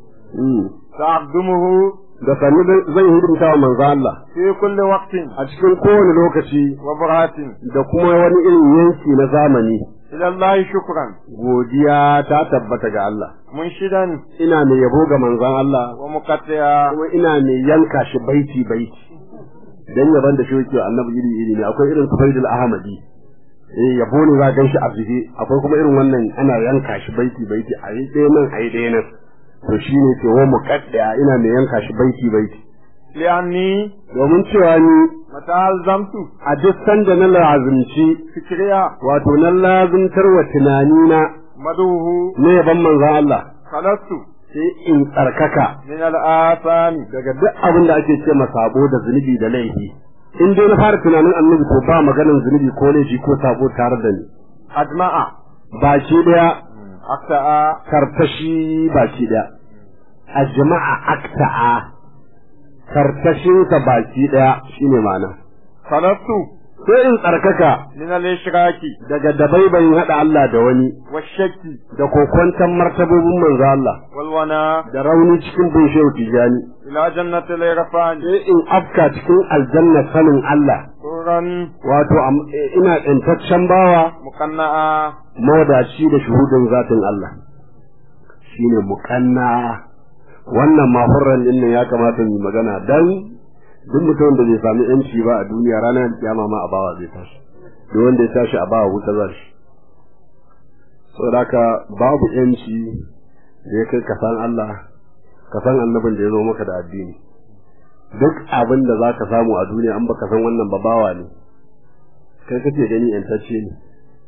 sa'abdumuhu da sannu zan hidimta wa manzo Allah fi kulli waqtin a cikin kowane lokaci wa buratin da kuma wani irin yanki na zamani ila Allah shukran godiya ta tabbata ga Allah munshidan ina mai yabo ga manzon Allah wa muqattiya kuma ina mai yanka shi baiti baiti dan yaban da shi yake annabi iri iri ne akwai irin Sufaidul Ahmadi eh yabo ne za gan shi a zube akwai kuma irin wannan ana yanka shi baiti baiti a yi ɗaya nan a yi ɗaya nan to shine ce wa muqaddiya ina mai yanka shi baiti baiti li'anni domin cewa ni mata alzamtu a duk sanda na lazimci fikriya wato na lazimtar wa tunanina maduhu na yaban manzon Allah khalastu sai in tsarkaka min al'asami daga duk abin da ake ce sabo da zunubi da laifi in dai na fara tunanin annabi to ba maganin zunubi ko laifi ko sabo tare da ni أجمع baki daya أكتأ kartashi baki daya a jama'a akta'a kartashinsa baki daya shine ma'ana خلصت sai in tsarkaka من الإشراك daga dabaibayin haɗa Allah da wani والشك da kokwantan martabobin manzo Allah والونا da rauni cikin bin shehu tijani إلى جنة الإرفان sai in afka cikin aljanna sanin Allah سرا wato am- eh, ina tsintaccen bawa مقنعا mawadaci da shuhudin zatin Allah shine muqanna wannan mahurran din nan ya kamata mu magana dan duk mutum da bai sami yanci ba a duniya ranar kiyama ma a bawa zai tashi duk wanda ya tashi a bawa wuta za shi saboda haka babu yanci da ya kai ka san Allah ka san annabin da ya zo maka da addini duk abin da za ka samu a duniya an baka san wannan ba bawa ne kai kake gani yantacce ne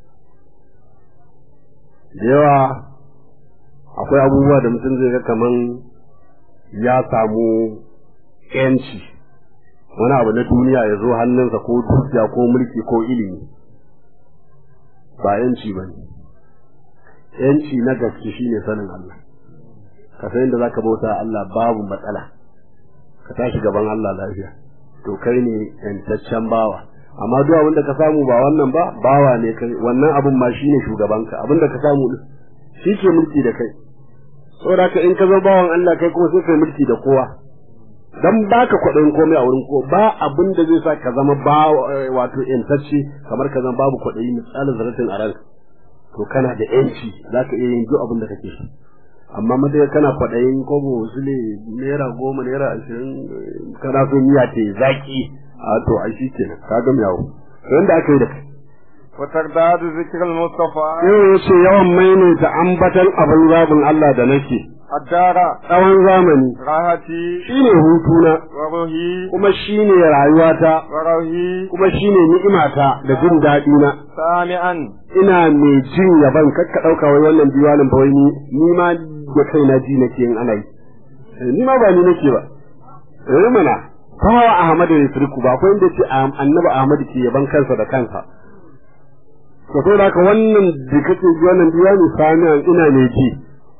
da yawa akwai abubuwa da mutum zai ga kaman ya samu yanci wani abu na duniya ya zo hannunsa ko dukiya ko mulki ko ilimi ba yanci ba ne yanci na gaske shine sanin Allah ka san yadda zaka bauta Allah babu matsala ka tashi gaban Allah lafiya to kai ne yantaccen bawa amma duk abin da ka samu ba wannan ba bawa ne kai wannan abin ma shine shugabanka abin da ka samu din shi ke mulki da kai saboda ka in ka zo bawan Allah kai kuma sai kai mulki da kowa dan baka kwaɗayin komai a wurin ko ba abin da zai sa ka zama ba wato yantacce kamar ka zama babu kwaɗayi misalin zaratin a ranka to kana da yanci zaka iya yin duk abin da kake so amma madai kana kwaɗayin kobo sule naira goma naira ashirin kana so miya ce zaki a to a shi kenan ka ga yawo wanda aka yi da kai وترداد ذكر المصطفى yau ya ce yawan maimaita ambatan abin zabin Allah da nake الدار tsawon zamani راحتي shine hutuna وروحي kuma shine rayuwata وروحي kuma shine ni'imata da jin daɗi na سامعا ina mai jin yaban kakka ɗauka wai wannan diwanin fa wai ni ni ma da kaina ji nake yin ana yi Eh, ni ma ba ni nake ba eh mana kawo Ahmadu ya firku ba akwai inda ce annabi Ahmadu ke yaban kansa da kansa to sai da haka wannan da kake ji wannan diwani sami'an ina mai ji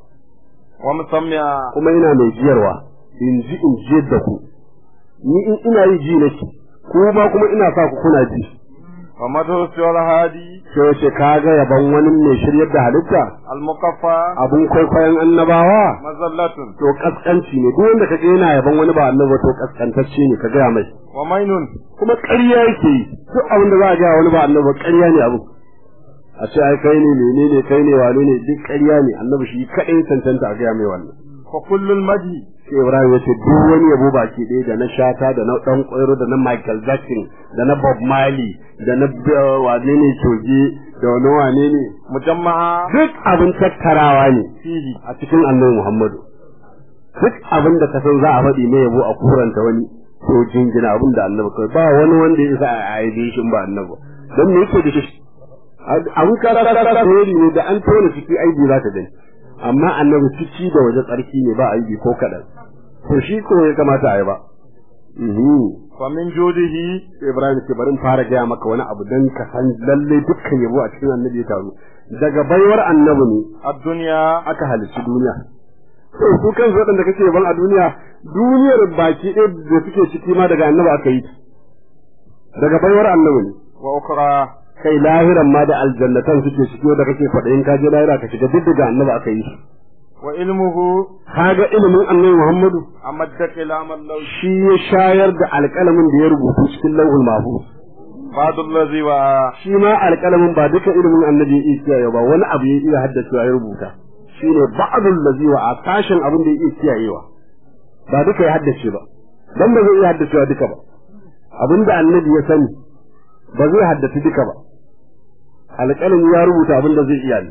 ومسمعا kuma ina mai jiyarwa in ji in jiyar da ku ni in ina yi ji nake ku ma kuma ina sa ku kuna ji ومدهوس الهادي sai wace kaga yaban wani mai shiryar da halitta المقفى abun kwaikwayon annabawa مزلة to kaskanci ne duk wanda kaga yana yaban wani ba annabi ba to kaskantacce ne ka gaya mai ومين kuma ƙarya yake yi duk abin da za a gaya wani ba annabi ba ƙarya ne abu a ce ai kai ne menene kai ne wane ne duk ƙarya ne annabi shi kaɗai cancanta a gaya mai wannan وكل المدي sai Ibrahim ya ce duk wani yabo baki ɗaya da na shata da na ɗan ƙwairo da na Michael Jackson da na Bob Marley da na uh, wane ne coge da wani wane ne مجمعا duk abin tattarawa ne فيه a cikin annabi Muhammadu duk abin da ka san za a faɗi ne yabo a kuranta wani to jingina abin da annabi kai ba wani wanda ya isa a aibe shi in ba annabi ba. don me yake da shi abin karara ne da an tona ciki aibi za ka gani amma annabi ciki da waje tsarki ne ba aibi ko kaɗan to shi ko ya kamata a yi ba Mhm. ومن جوده Ibrahim ke bari in fara gaya maka wani abu don ka san lalle dukkan yabo a cikin annabi ya taru daga baiwar annabi ne الدنيا aka halicci duniya to su kan waɗanda kake ban a duniya duniyar baki ɗaya da suke ciki ma daga annabi aka yi daga baiwar annabi ne وأخرى kai lahiran ma da aljannatan suke ciki da kake faɗayin ka je lahira ka shiga duk daga annabi aka yi su وعلمه kaga ilimin annabi Muhammadu أمد كلام الله shi ya shayar da alƙalamin da ya rubutu cikin lauhul mahfuz بعد الذي وعى shi ma alƙalamin ba duka ilimin annabi ya iya kiyaye ba wani abu ya iya haddacewa ya rubuta shine ba'dul ladhi wa atashin abin da ya iya kiyayewa ba duka ya haddace ba dan ba zai iya haddacewa duka ba abin da annabi ya sani ba zai haddace duka ba alƙalami ya rubuta abin da zai iya ne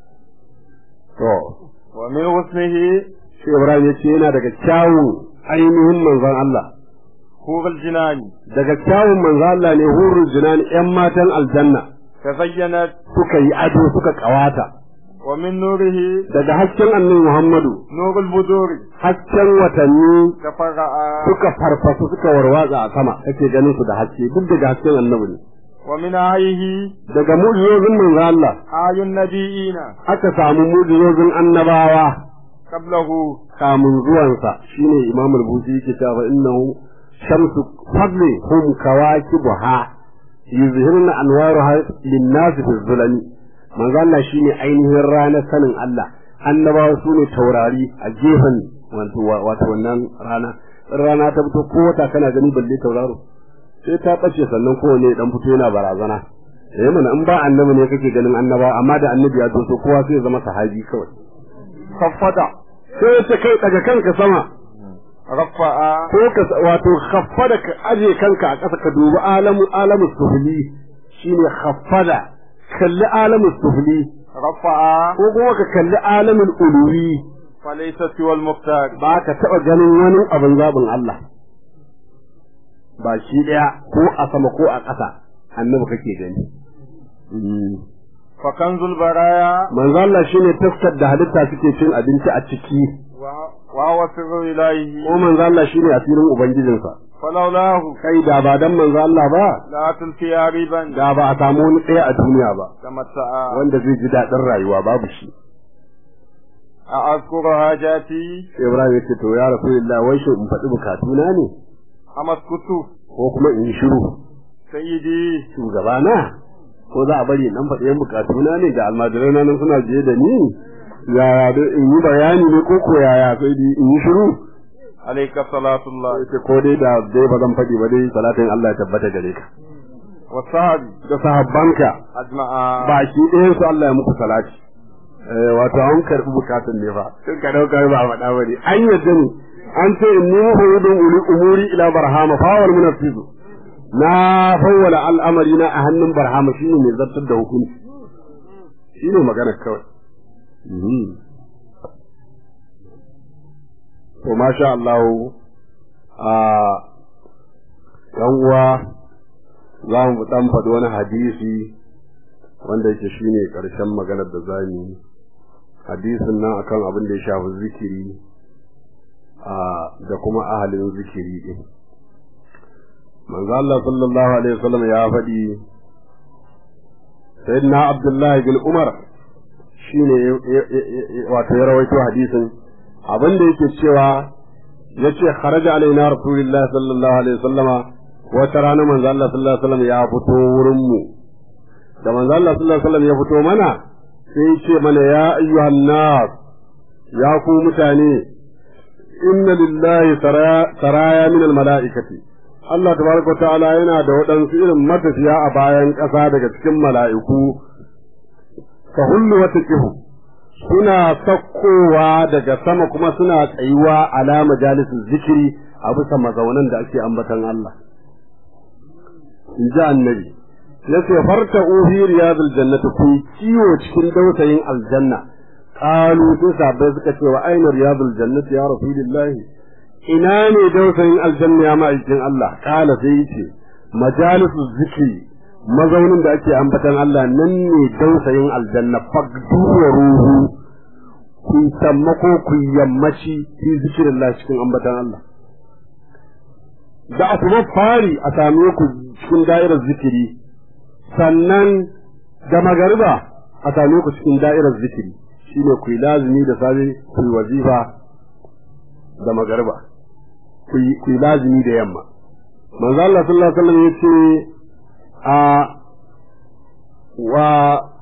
to ومن حسنه shi Ibrahim ya ce yana daga kyawun ainihin manzon Allah حور الجنان daga kyawun manzon Allah ne hurul jinan yan matan aljanna تزينت suka yi ado suka kawata ومن نوره daga hasken annabi Muhammadu نور البدور hasken watanni تفرع suka farfasu suka warwatsa a sama kake ganin su da haske duk daga hasken annabi ne ومن آيه daga mu'jizozin manzo Allah آي النبيين aka samu mu'jizozin annabawa قبله kamun zuwansa shine Imam al-Busi yake cewa fa innahu shamsu fadli hum kawakibuha yuzhirna anwaruha lin-nas fi zulami manzo Allah shine ainihin ranar sanin Allah annabawa sune taurari a gefen wato wato wannan rana in rana ta fito ko wata kana gani balle tauraro sai ta bace sannan kowane dan fito yana barazana eh mana in ba annabi ne kake ganin annaba amma da annabi ya zo kowa sai ya zama sahabi kawai خفض sai ta kai daga kanka sama رفع ko ka wato khaffada ka aje kanka a ƙasa ka dubi alamu alamu sufli shine khaffada kalli alamu sufli رفع ko kuma ka kalli alamin uluwi فليس سوى المختار ba ka taɓa ganin wani abin zaɓin Allah ba shi ɗaya ko a sama ko a ƙasa annabi kake gani فكنز البرايا manzo Allah shine taskar da halitta suke cin abinci a ciki وهو سر إلهه ko manzo Allah shine asirin ubangijinsa فلولاه kai da ba dan manzo Allah ba لا تلقي عريبا da ba a samu wani ɗaya a duniya ba تمتع wanda zai ji daɗin rayuwa babu shi أذكر حاجاتي sai Ibrahim ya ce to ya Rasulullah wai shi in faɗi bukatuna ne أم أسكت ko kuma in yi shiru سيدي shugabana ko za a bari in dan faɗi yan bukatuna ne ga almajirai na nan suna biye da ni yaya dai in yi bayani ne ko ko yaya sai dai in yi shiru عليك صلاة الله sai ko dai da dai ba zan faɗi ba dai salatin Allah ya tabbata gare ka والصحب da sahabbanka أجمع baki ɗayan su Allah ya muku salati eh wato an karɓi bukatun ne fa sun ka dauka ba a faɗa ba ne an yadda ne an ce in ni muhayyidun uli umuri ila barhama fawal munafizu na fawwala al'amari na a hannun barhama shine mai zartar da hukunci shine magana kawai Mhm. to masha Allah a yan uwa za mu dan faɗi wani hadisi wanda yake shine ƙarshen maganar da za mu yi hadisin nan akan abin da ya shafi zikiri a da kuma ahalin zikiri din manzo Allah sallallahu alaihi wasallam ya faɗi sayyidina Abdullah bin Umar shine wato ya rawaito hadisin abin da yake cewa yace kharaja alaina rasulullahi sallallahu alaihi wasallama wata rana manzo Allah sallallahu alaihi wasallam ya fito wurin mu da manzo Allah sallallahu alaihi wasallam ya fito mana sai ya ce mana ya ayyuhan nas ya ku mutane inna lillahi saraya min almalaikati Allah tabaraka ta'ala yana da waɗansu irin matafiya a bayan ƙasa daga cikin mala'iku ka hullu wata kihu suna sakkowa daga sama kuma suna tsayuwa ala majalisin zikiri a bisa mazaunan da ake ambatan Allah in ji annabi yace farta uhi riyadul jannati ku kiwo cikin dausayin aljanna qalu sai sabai suka ce wa aina riyadul jannati ya rasulullahi ina ne dausayin aljanna ya ma'aikin Allah kala sai yace majalisu zikri mazaunin da ake ambatan Allah nan ne dausayin aljanna fagdu wa ruhu ku sammako ku yammaci fi zikirillah cikin ambatan Allah da asuba fari a same ku cikin da'irar zikiri sannan da magariba a same ku cikin da'irar zikiri shine ku yi lazimi da safe ku yi wazifa da magariba ku yi lazimi da yamma manzo Allah sallallahu alaihi wasallam yace a wa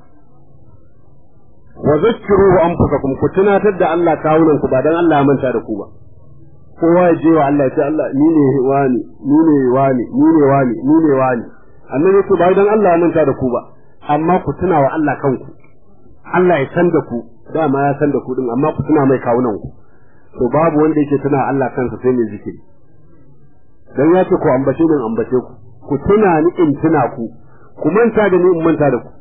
wa zakkiru anfusakum ku tunatar da Allah kawunan ku ba dan Allah ya manta da ku ba kowa ya je wa Allah ya ce Allah ni ne wani ni ne wani ni ne wani ni ne wani annabi ce ba dan Allah ya manta da ku ba amma ku tuna wa Allah kanku Allah ya san da ku dama ya san da ku din amma ku tuna mai kawunan ku to babu wanda yake tuna Allah kansa sai mai zikiri dan ya ce ku ambace ni ambace ku ku tuna ni in tuna ku ku manta da ni in manta da ku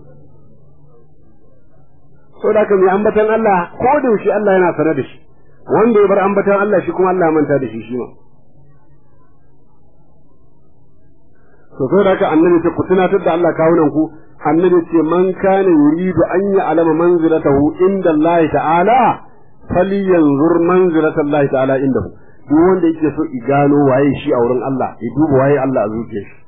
so da kan ambatan Allah ko da shi Allah yana sanar da shi wanda ya bar ambatan Allah shi kuma Allah ya manta da shi shi ma to saboda haka annabi ce ku tunatar da Allah kawunan ku annabi ce man kana yuridu an ya'lama manzilatahu inda Allah ta'ala falyanzur manzilata Allah ta'ala indahu duk wanda yake so i gano waye shi a wurin Allah ya duba waye Allah a zuciyar shi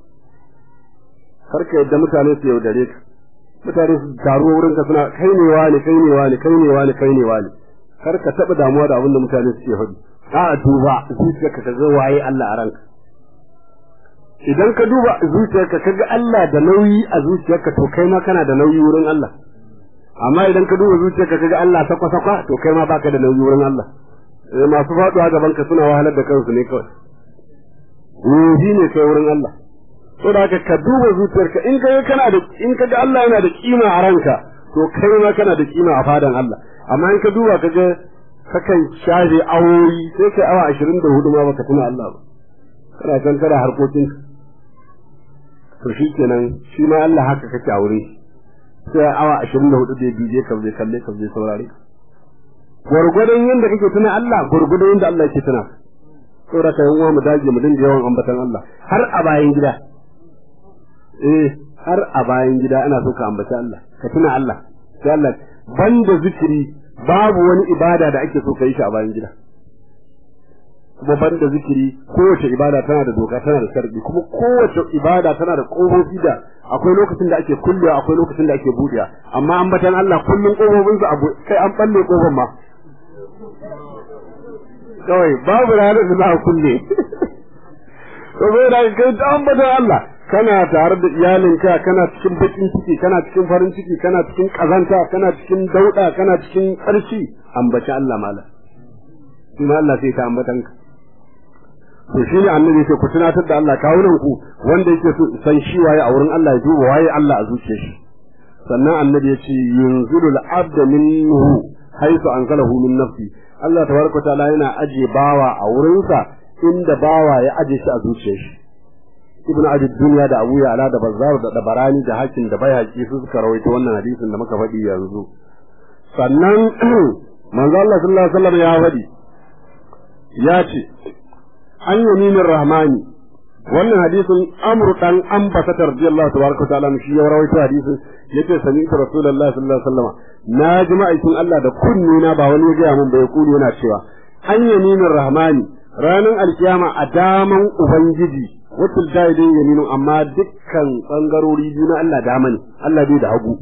karka yadda mutane su yaudare ka mutane su taru wurin ka suna kai ne wani kai ne wani kai ne wani kai ne wani kar ka taɓa damuwa da abin da mutane suke faɗi a duba zuciyarka ka ga waye Allah a ranka idan ka duba zuciyarka ka ga Allah da nauyi a zuciyarka to kai ma kana da nauyi wurin Allah amma idan ka duba zuciyarka ka ga Allah sakwa sakwa to kai ma baka da nauyi wurin Allah eh masu faduwa gaban ka suna wahalar da kansu ne kawai ruhi ne kai wurin Allah to da haka ka duba zuciyarka in ka kana da in ka ga Allah yana da kima a ranka to kai ma kana da kima a fadan Allah amma in ka duba ka ga kakan shaje awoyi sai kai awa ashirin da hudu ma baka tuna Allah ba kana can kana harkokin to shi kenan shi ma Allah haka kake a wurin sai awa ashirin da hudu da bije ka zai kalle ka zai saurare gwargwadon yadda kake tuna Allah gwargwadon yadda Allah yake tuna saboda ka yan uwa mu dage mu dinga yawan ambatan Allah har a bayan gida eh har a bayan gida ana so ka ambaci Allah ka tuna Allah sai Allah banda zikiri babu wani ibada da ake so ka yi shi a bayan gida kuma banda zikiri kowace ibada tana da doka tana da sharbi kuma kowace ibada tana da kofofi da akwai lokacin da ake kullewa akwai lokacin da ake buɗewa amma ambatan Allah kullun kofofin su abu kai an balle kofar ma kawai babu ranar da za a kulle to bai da kai ta ambatan Allah kana tare da iyalinka kana cikin bakin ciki kana cikin farin ciki kana cikin kazanta kana cikin dauda kana cikin ƙarshi ambaci Allah mala shi ma Allah sai ta ambatan ka to shi ne annabi sai ku tunatar da Allah kawunan ku wanda yake so san shi waye a wurin Allah ya duba waye Allah a zuciyar shi sannan annabi ya ce yunzilu al-abd minhu haythu anzalahu min nafsi Allah tabaraka ta'ala yana aje bawa a wurinsa inda bawa ya aje shi a zuciyar shi ibnu abi dunya da abu ya'la da bazzar da dabarani da hakin da bayhaqi su suka rawaito wannan hadisin da muka faɗi yanzu sannan manzo Allah sallallahu alaihi wasallam ya faɗi ya ce an yaminin rahmani wannan hadisin amr dan ambasatar radiyallahu tabaraka ta'ala shi ya rawaito hadisin yace sami ta rasulullahi sallallahu alaihi wasallam na ji ma'aikin Allah da kunni na ba wani ya gaya mun bai kuli yana cewa an yaminin rahmani ranar alkiyama a daman ubangiji wakil dai yaminu amma dukkan bangarori biyu na Allah dama ne Allah bai da hagu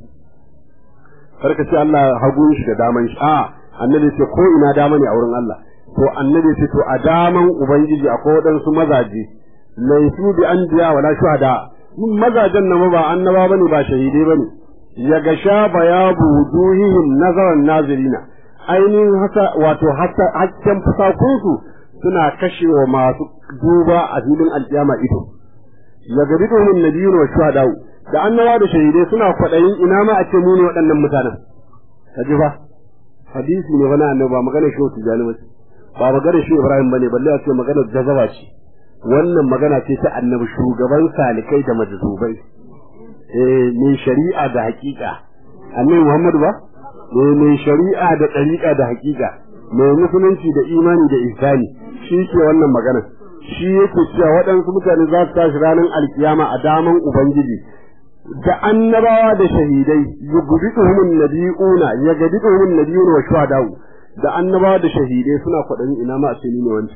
karka ce Allah hagun shi da daman shi a annabi ce ko ina dama ne a wurin Allah to annabi ce to a daman ubangiji akwai waɗansu mazaje laifu bi anbiya wala shuhada mun mazajen nan ba annaba bane ba shahidai bane ya ga sha bayabu wujuhihim nazaran nazirina ainihin hasa wato hakken fusakunsu suna kashewa masu duba a filin alkiyama ido ya ga bidon nabiyyu wa shuhada da annaba da shahidai suna kwaɗayin ina ma a ce mu ne waɗannan mutanen kaji ba hadisi ne wani annabi ba magana shi wata jani ba magana shi Ibrahim bane balle a ce magana jazaba ce wannan magana ce ta annabi shugaban salikai da majzubai eh mai shari'a da hakika annabi Muhammad ba eh mai shari'a da dariqa da hakika mai musulunci da imani da ihsani shi ke wannan magana shi yake cewa waɗansu mutane za su tashi ranar alkiyama a daman ubangiji da annabawa da shahidai yugbiduhum nabiyuna yagbiduhum nabiyuna wa shuhada'u da annabawa da shahidai suna kwaɗayin ina ma a ce ni ne wanda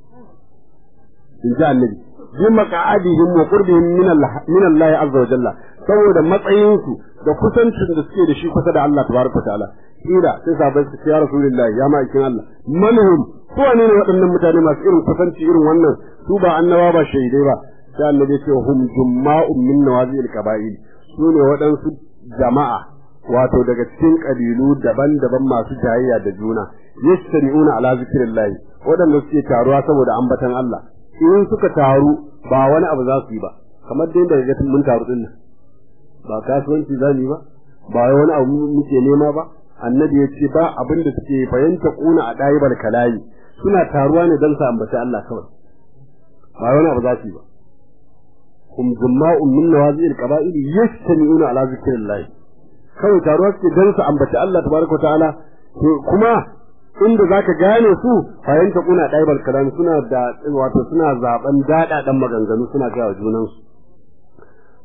in ji annabi bi maqa'adihim wa qurbihim min Allah min Allah azza wa jalla saboda matsayinsu da kusancin da suke da shi kusa da Allah tabaraka ta'ala kila sai sabai su ya rasulullahi ya ma'aikin Allah manhum su ne waɗannan mutane masu irin kusanci irin wannan su ba annaba ba shahidai ba sai annabi ya ce hum jumma'un min nawazil qaba'il su ne waɗansu jama'a wato daga cikin ƙabilu daban-daban masu jayayya da juna yastari'una ala zikrillah waɗanda suke taruwa saboda ambatan Allah in suka taru ba wani abu za su yi ba kamar dai daga ga mun taru din nan ba kasuwanci za mu yi ba ba wani abu muke nema ba annabi ya ce ba abin da suke fahimta kuna a ɗayibar kalayi suna taruwa ne don su ambaci Allah kawai ba wani abu za su yi ba hum jumma'un min nawazil qaba'il yastami'una ala zikrillah kawai taruwa suke don su ambaci Allah tabaraka ta'ala kuma inda zaka gane su fahimta kuna ɗaibar kalam suna da wato suna zaben daɗaɗan maganganu suna ga junan su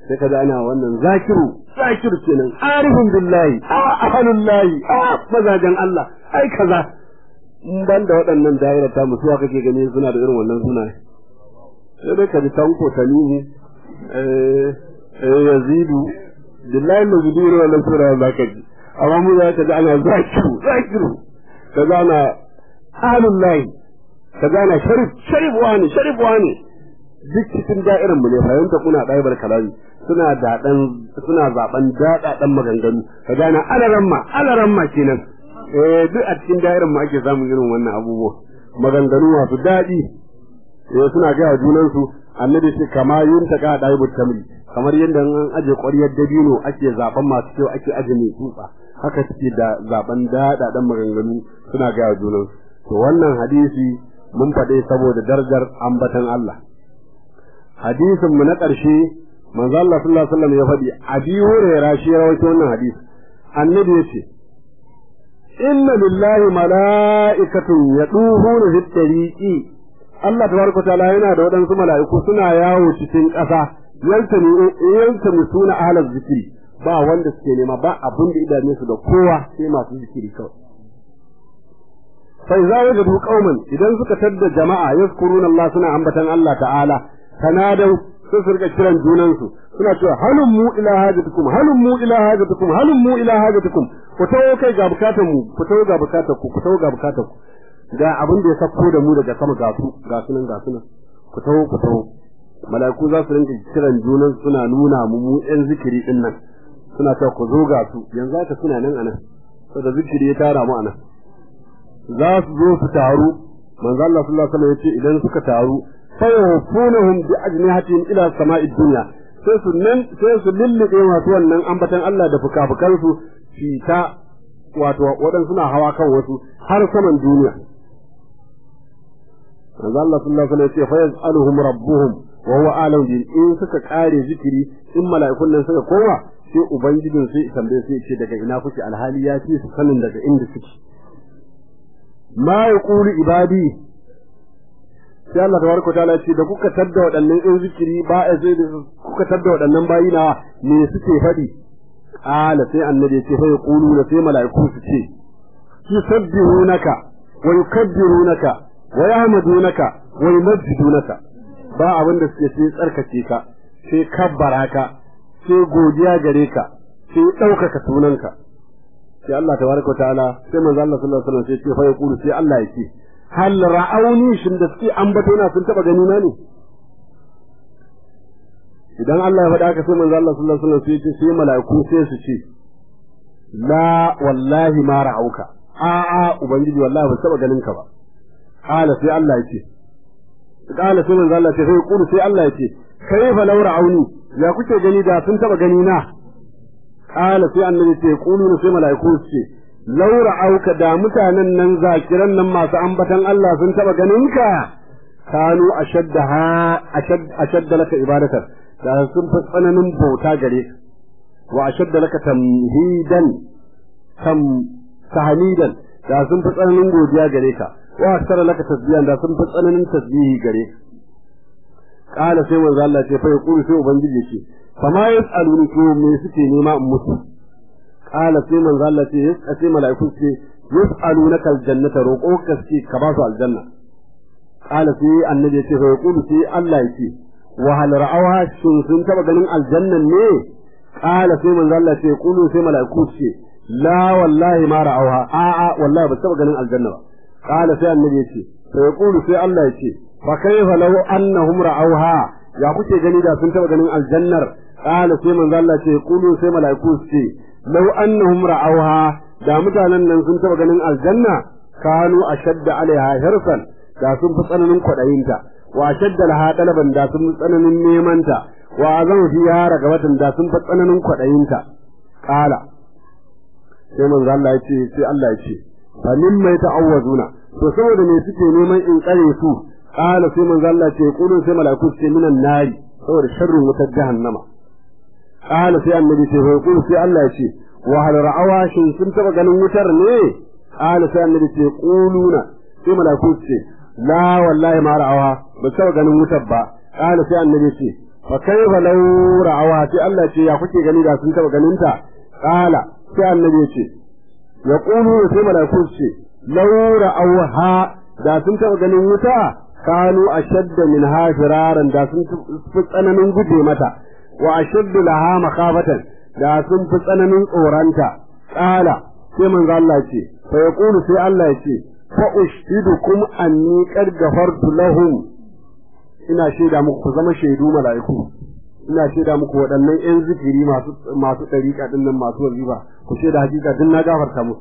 sai ka ana wannan zakiru zakiru kenan arifin billahi a ahalullahi a mazajen Allah ai kaza in ban da waɗannan da'irar ta musu wa kake gani suna da irin wannan suna sai dai ka ji tanko tanihi eh eh yazidu billahi ma zubi irin wannan sura za ka ji amma mu za ka ji ana zakiru zakiru kaza ana ahalullahi kaza ana sharif sharif wani sharif wani duk cikin da'irar mu ne fahimta kuna ɗaibar kalami suna daɗan suna zaɓen daɗaɗan maganganu ka gane alaramma alaramma kenan eh duk a cikin da'irar mu ake samun irin wannan abubuwa maganganu masu daɗi eh suna ga junan su annabi ce kama yin ta ka ɗaibar tamri kamar yadda an aje ƙwaryar dabino ake zaɓen masu kyau ake aje mai tsutsa haka suke da zaɓen daɗaɗan maganganu suna ga junan su to wannan hadisi mun faɗe saboda darajar ambatan Allah hadisin mu na ƙarshe manzo Allah sallallahu alaihi wasallam ya faɗi abi hurairah shi ya rawaito wannan hadisi annabi yace inna lillahi mala'ikatun yaduhuna fit tariqi Allah tabaraka ta'ala yana da waɗansu mala'iku suna yawo cikin ƙasa yaltani yaltani suna ahlaz zikri ba wanda suke nema ba abin da idane su da kowa sai masu zikiri kawai fa idza wajadu qauman idan suka tadda jama'a yazkuruna Allah suna ambatan Allah ta'ala tanadau sai su rika kiran junansu suna cewa halun mu ila hajatukum halun mu ila hajatukum halun mu ila hajatukum ku tawo kai ga bukatar mu ku tawo ga bukatar ku ku tawo ga bukatar ku ga abin da ya sako da mu daga sama ga su ga sunan ga sunan ku tawo ku tawo mala'iku za su rinka kiran junan suna nuna mu mu yan zikiri din nan suna cewa ku zo ga su yanzu haka suna nan anan saboda zikiri ya tara mu anan za su zo su taru manzo Allah sallallahu alaihi wasallam ya ce idan suka taru fayawfunahum bi ajnihatin ila sama'i dunya sai su nan sai su lillibe masu wannan ambatan Allah da fukafukan su shi ta wato wadan suna hawa kan wasu har saman duniya manzo Allah sallallahu alaihi wasallam ya ce fa yaz'aluhum rabbuhum wa huwa alam bi in suka kare zikiri in mala'ikun nan suka koma sai ubangijin sai tambaye sai ce daga ina kuke alhali ya ce su sanin daga inda suke ma yaqulu ibadi sai Allah tabaraka ta'ala ce da kuka tadda waɗannan in zikiri ba a sai da kuka tadda waɗannan bayi na me suke faɗi ala sai annabi ce fa yaqulu sai mala'iku su ce yusabbihunaka wa yukabbirunaka wa yahmadunaka wa yumajjidunaka ba abin da suke sai tsarkake ka sai kabbara ka sai godiya gare ka sai ɗaukaka sunanka sai Allah tabaraka ta'ala sai manzo Allah sallallahu alaihi wasallam sai ce fa yaqulu sai Allah ya ce hal ra'auni shin da suke ambato na sun taba gani na ne idan Allah ya faɗa haka sai manzo Allah sallallahu alaihi wasallam sai ce sai mala'iku sai su ce la wallahi ma ra'auka a a ubangiji wallahi ba taba ganin ka ba qala sai Allah ya ce qala sai manzo Allah ya ce sai kulu sai Allah ya ce kaifa law ra'auni ya kuke gani da sun taba gani na qala sai annabi ce kulu sai mala'iku su ce laura auka da mutanen nan zakiran nan masu ambatan Allah sun taba ganin ka kanu ashaddaha ashadda laka ibadatar da sun fi tsananin bauta gare ka wa ashadda laka tamhidan tam tahmidan da sun fi tsananin godiya gare ka wa aksara laka tasbihan da sun fi tsananin tasbihi gare ka kala sai manzo Allah ce fa yaqulu sai ubangiji ce fa ma yasaluni ko me suke nema in musu qala sai manzo Allah ce yas sai malaiku ce yasalunaka aljannata roƙo ka ce ka ba su aljanna qala sai annabi ce fa yaqulu sai Allah ya ce wa hal ra'awha shin sun taba ganin aljannan ne qala sai manzo Allah ce yaqulu sai malaiku ce la wallahi ma ra'awha a a wallahi ba taba ganin aljanna ba qala sai annabi ya ce fa yaqulu sai Allah ya ce fa kayfa law annahum ra'awha ya kuke gani da sun taba ganin aljannar qala sai manzo Allah ce yaqulu sai malaiku ce law annahum ra'awha da mutanen nan sun taba ganin aljanna kanu ashadda alaiha hirsan da sun fi tsananin kwaɗayinta wa ashadda laha talaban da sun fi tsananin nemanta wa azan fiha ragabatan da sun fi tsananin kwaɗayinta qala sai manzo Allah ya ce sai Allah ya ce fa mimma ta'awwazuna to saboda me suke neman in tsare su qala sai manzo Allah ce qulu sai malaiku ce minan nari saboda sharrin wutar jahannama qala sai annabi ce fa qulu sai Allah ya ce wa hal ra'awa shin sun taba ganin wutar ne qala sai annabi ce quluna sai malaiku ce la wallahi ma ra'awa ba taba ganin wutar ba qala sai annabi ce fa kaifa law ra'awa sai Allah ce ya kuke gani da sun taba ganin ta qala sai annabi ya ce ya qulu sai malaiku su ce law ra'awha da sun taba ganin wuta kanu ashadda min hafiraran da sun fi tsananin guje mata wa ashaddu laha makhabatan da sun fi tsananin tsoranta qala sai manzo Allah ce fa yaqulu sai Allah ya ce fa ushhidukum anni qad ghafartu lahum ina shaida muku ku zama shaidu mala'iku ina shaida muku waɗannan ƴan zikiri masu masu ɗariƙa ɗin nan masu wazifa ku shaida hakika din na gafarta musu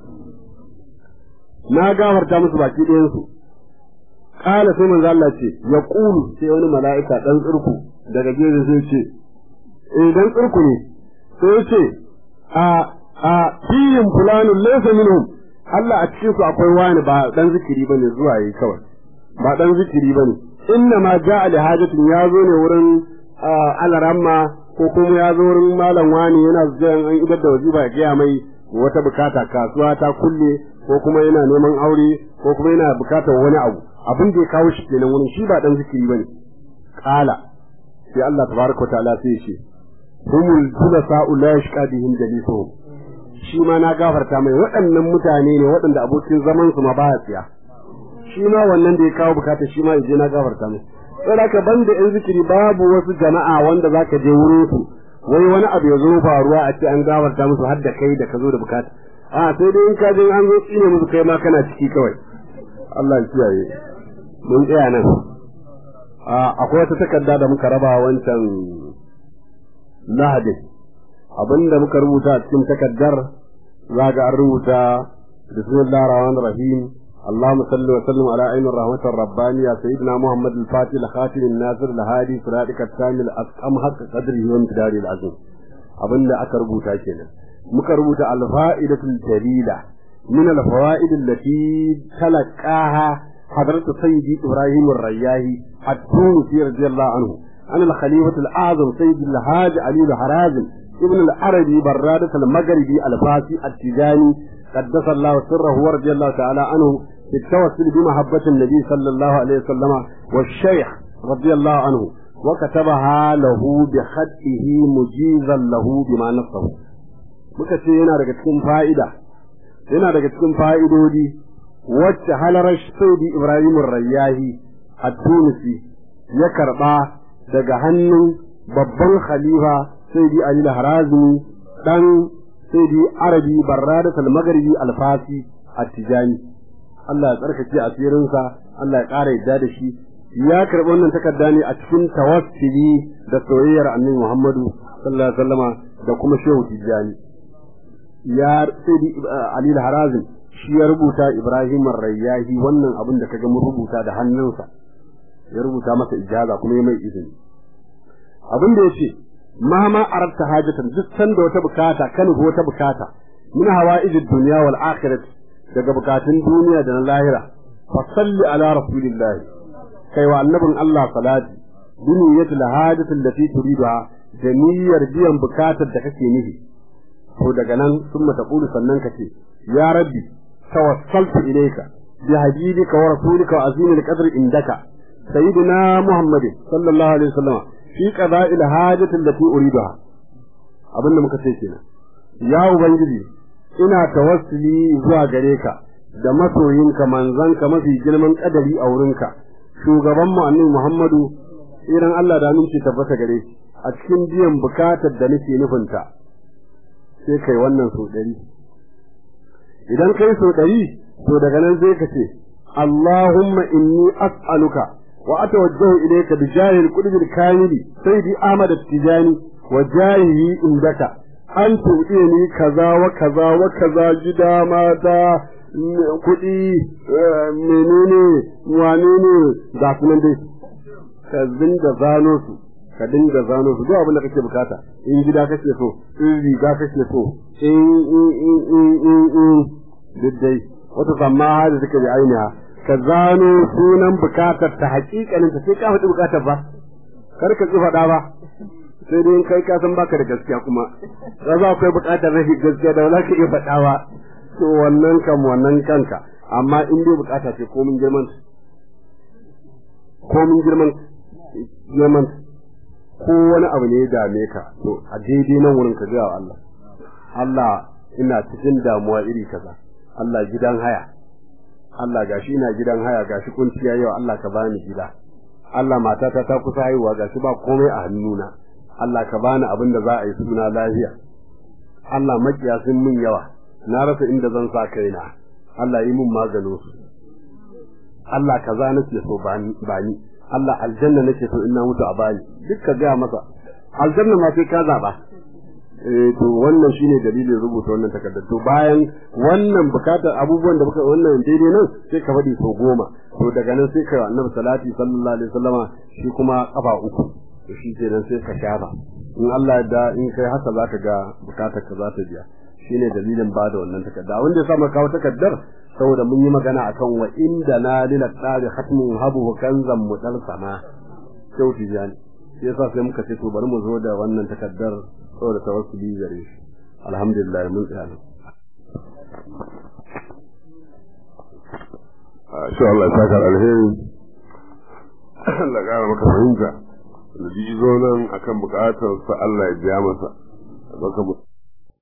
na gafarta musu baki ɗayan su qala sai manzo Allah ce ya qulu sai wani mala'ika dan tsirku daga gefe sai ce eh dan tsirku ne sai ce a a fiyin fulanun laysa minhum Allah a cikin su akwai wani ba dan zikiri bane zuwa yi kawai ba dan zikiri bane inna ma ja'a li hajatin ya zo ne wurin alaramma ko kuma ya zo wurin malam wani yana zuwa an idar da wajiba ya gaya mai wata bukata kasuwa ta kulle ko kuma yana neman aure ko kuma yana bukatar wani abu abin da ya kawo shi kenan wurin shi ba dan zikiri bane qala sai Allah tabaraka wa ta'ala sai ya ce humul julasa'u la yashqa bihim jalisuhum shi ma na gafarta mai waɗannan mutane ne waɗanda abokin zaman su ma baya tsiya shi ma wannan da ya kawo bukata shi ma yaje na gafarta mai sai ka banda yan zikiri babu wasu jama'a wanda zaka je wurin su wai wani abu ya zo faruwa a ce an gafarta musu har da kai da ka zo da bukata a sai dai in ka je an zo tsine musu kai ma kana ciki kawai Allah ya kiyaye mun tsaya nan akwai wata takarda da muka raba wancan lahadin abinda muka rubuta a cikin takaddar za ga an rubuta bismillahir rahmanir rahim اللهم صل وسلم على عين الرحمة الربانية سيدنا محمد الفاتح الخاتم الناصر الهادي صراطك الكامل أسقم حق قدره وامتداره العظيم أبن أكربو تاكينا مكربو الفائدة الجليلة من الفوائد التي تلقاها حضرة سيدي إبراهيم الرياهي التونسي رضي الله عنه عن الخليفة الأعظم سيد الحاج علي الحرازم ابن العربي برادة المغربي الفاسي التجاني قدس الله سره ورضي الله تعالى عنه في التوسل بمحبة النبي صلى الله عليه وسلم والشيخ رضي الله عنه وكتبها له بخطه مجيزا له بما نصه muka ce yana daga cikin fa'ida yana daga cikin fa'idodi wacce halarar saudi ibrahim rayyahi a tunisi ya karɓa daga hannun babban khalifa saidi ali harazmi dan saidi arabi barradat al-maghribi al-fasi at-tijani Allah ya tsarkake asirinsa Allah ya ƙara yadda da shi ya karɓi wannan takarda ne a cikin tawassuli da soyayyar annabi Muhammadu sallallahu alaihi wasallama da kuma shehu tijani ya saidi ali harazim shi ya rubuta ibrahim rayyahi wannan abin da kaga mun rubuta da hannunsa ya rubuta masa ijaza kuma ya mai izini abin da yace mahama arabta hajatan duk sanda wata bukata kan wata bukata min hawaijid dunya wal akhirah daga bukatun duniya da na lahira fa salli ala rasulillah kai wa annabin Allah salati duniyatu la hajatu allati turiduha da niyyar biyan bukatar da kake nufi to daga nan sun mata kulu sannan kace ya rabbi tawassaltu ilayka bi habibika wa rasulika wa azimil qadr indaka sayyidina muhammad sallallahu alaihi wasallam fi qada'il hajati allati uriduha abinda muka ce kenan ya ubangiji ina tawassuli zuwa gare ka da masoyinka manzanka mafi girman kadari a wurinka shugaban mu annabi muhammadu idan Allah da aminci tabbata gare shi a cikin biyan bukatar da nake nufinta sai kai wannan so ɗari idan kai so ɗari to daga nan zai ka ce Allahumma inni as'aluka wa atawajjahu ilayka bi jahil qudbil kamili sayyidi Ahmad at-Tijani wa jahihi indaka an tuɗini kaza wa kaza wa kaza gida mata kuɗi menene wane ne ga sunan dai ka dinga zano su ka dinga zano su duk abin da kake bukata in gida kake so in riga kake so in in in in in in duk dai wata samma da take da ainiha ka zano sunan bukatar ta hakikanin ta sai ka faɗi bukatar ba kar ka ki faɗa ba sai dai in kai ka san baka da gaskiya kuma za za akwai bukatar rashin gaskiya da wala ka iya faɗa ba to wannan kam wannan kanka amma in dai bukata ce komin girman komin girman girman ko wani abu ne ya dame ka to a daidai nan wurin ka gaya wa Allah Allah ina cikin damuwa iri kaza Allah gidan haya Allah gashi ina gidan haya gashi kunciya yau Allah ka bani gida Allah matata ta kusa haihuwa gashi ba komai a hannuna Allah ka bani abin da za a yi suna lafiya Allah makiya sun min yawa na rasa inda zan sa kaina Allah yi min maganin su Allah kaza nake so bani bani Allah aljanna nake so ina mutu a bani duk ka ga masa aljanna ma sai ka zaba eh to wannan shine dalilin rubuta wannan takardar to bayan wannan bukatar abubuwan da muka wannan daidai nan sai ka faɗi sau goma to daga nan sai ka annabi salati sallallahu alaihi wasallama shi kuma kafa uku to shi kenan sai ka shafa in Allah ya da in kai haka zaka ga bukatar ka za ta biya shine dalilin bada wannan takarda wanda ya sa kawo takardar saboda mun yi magana akan wa inda na lila tsari hatmun habu kanzan mudal sama kyau tijani shi yasa sai muka ce to bari mu zo da wannan takardar saboda tawassuli gare shi alhamdulillah mun tsaya nan insha Allah ya saka alheri Allah ya maka fahimta da ji zo nan akan bukatar sa Allah ya biya masa baka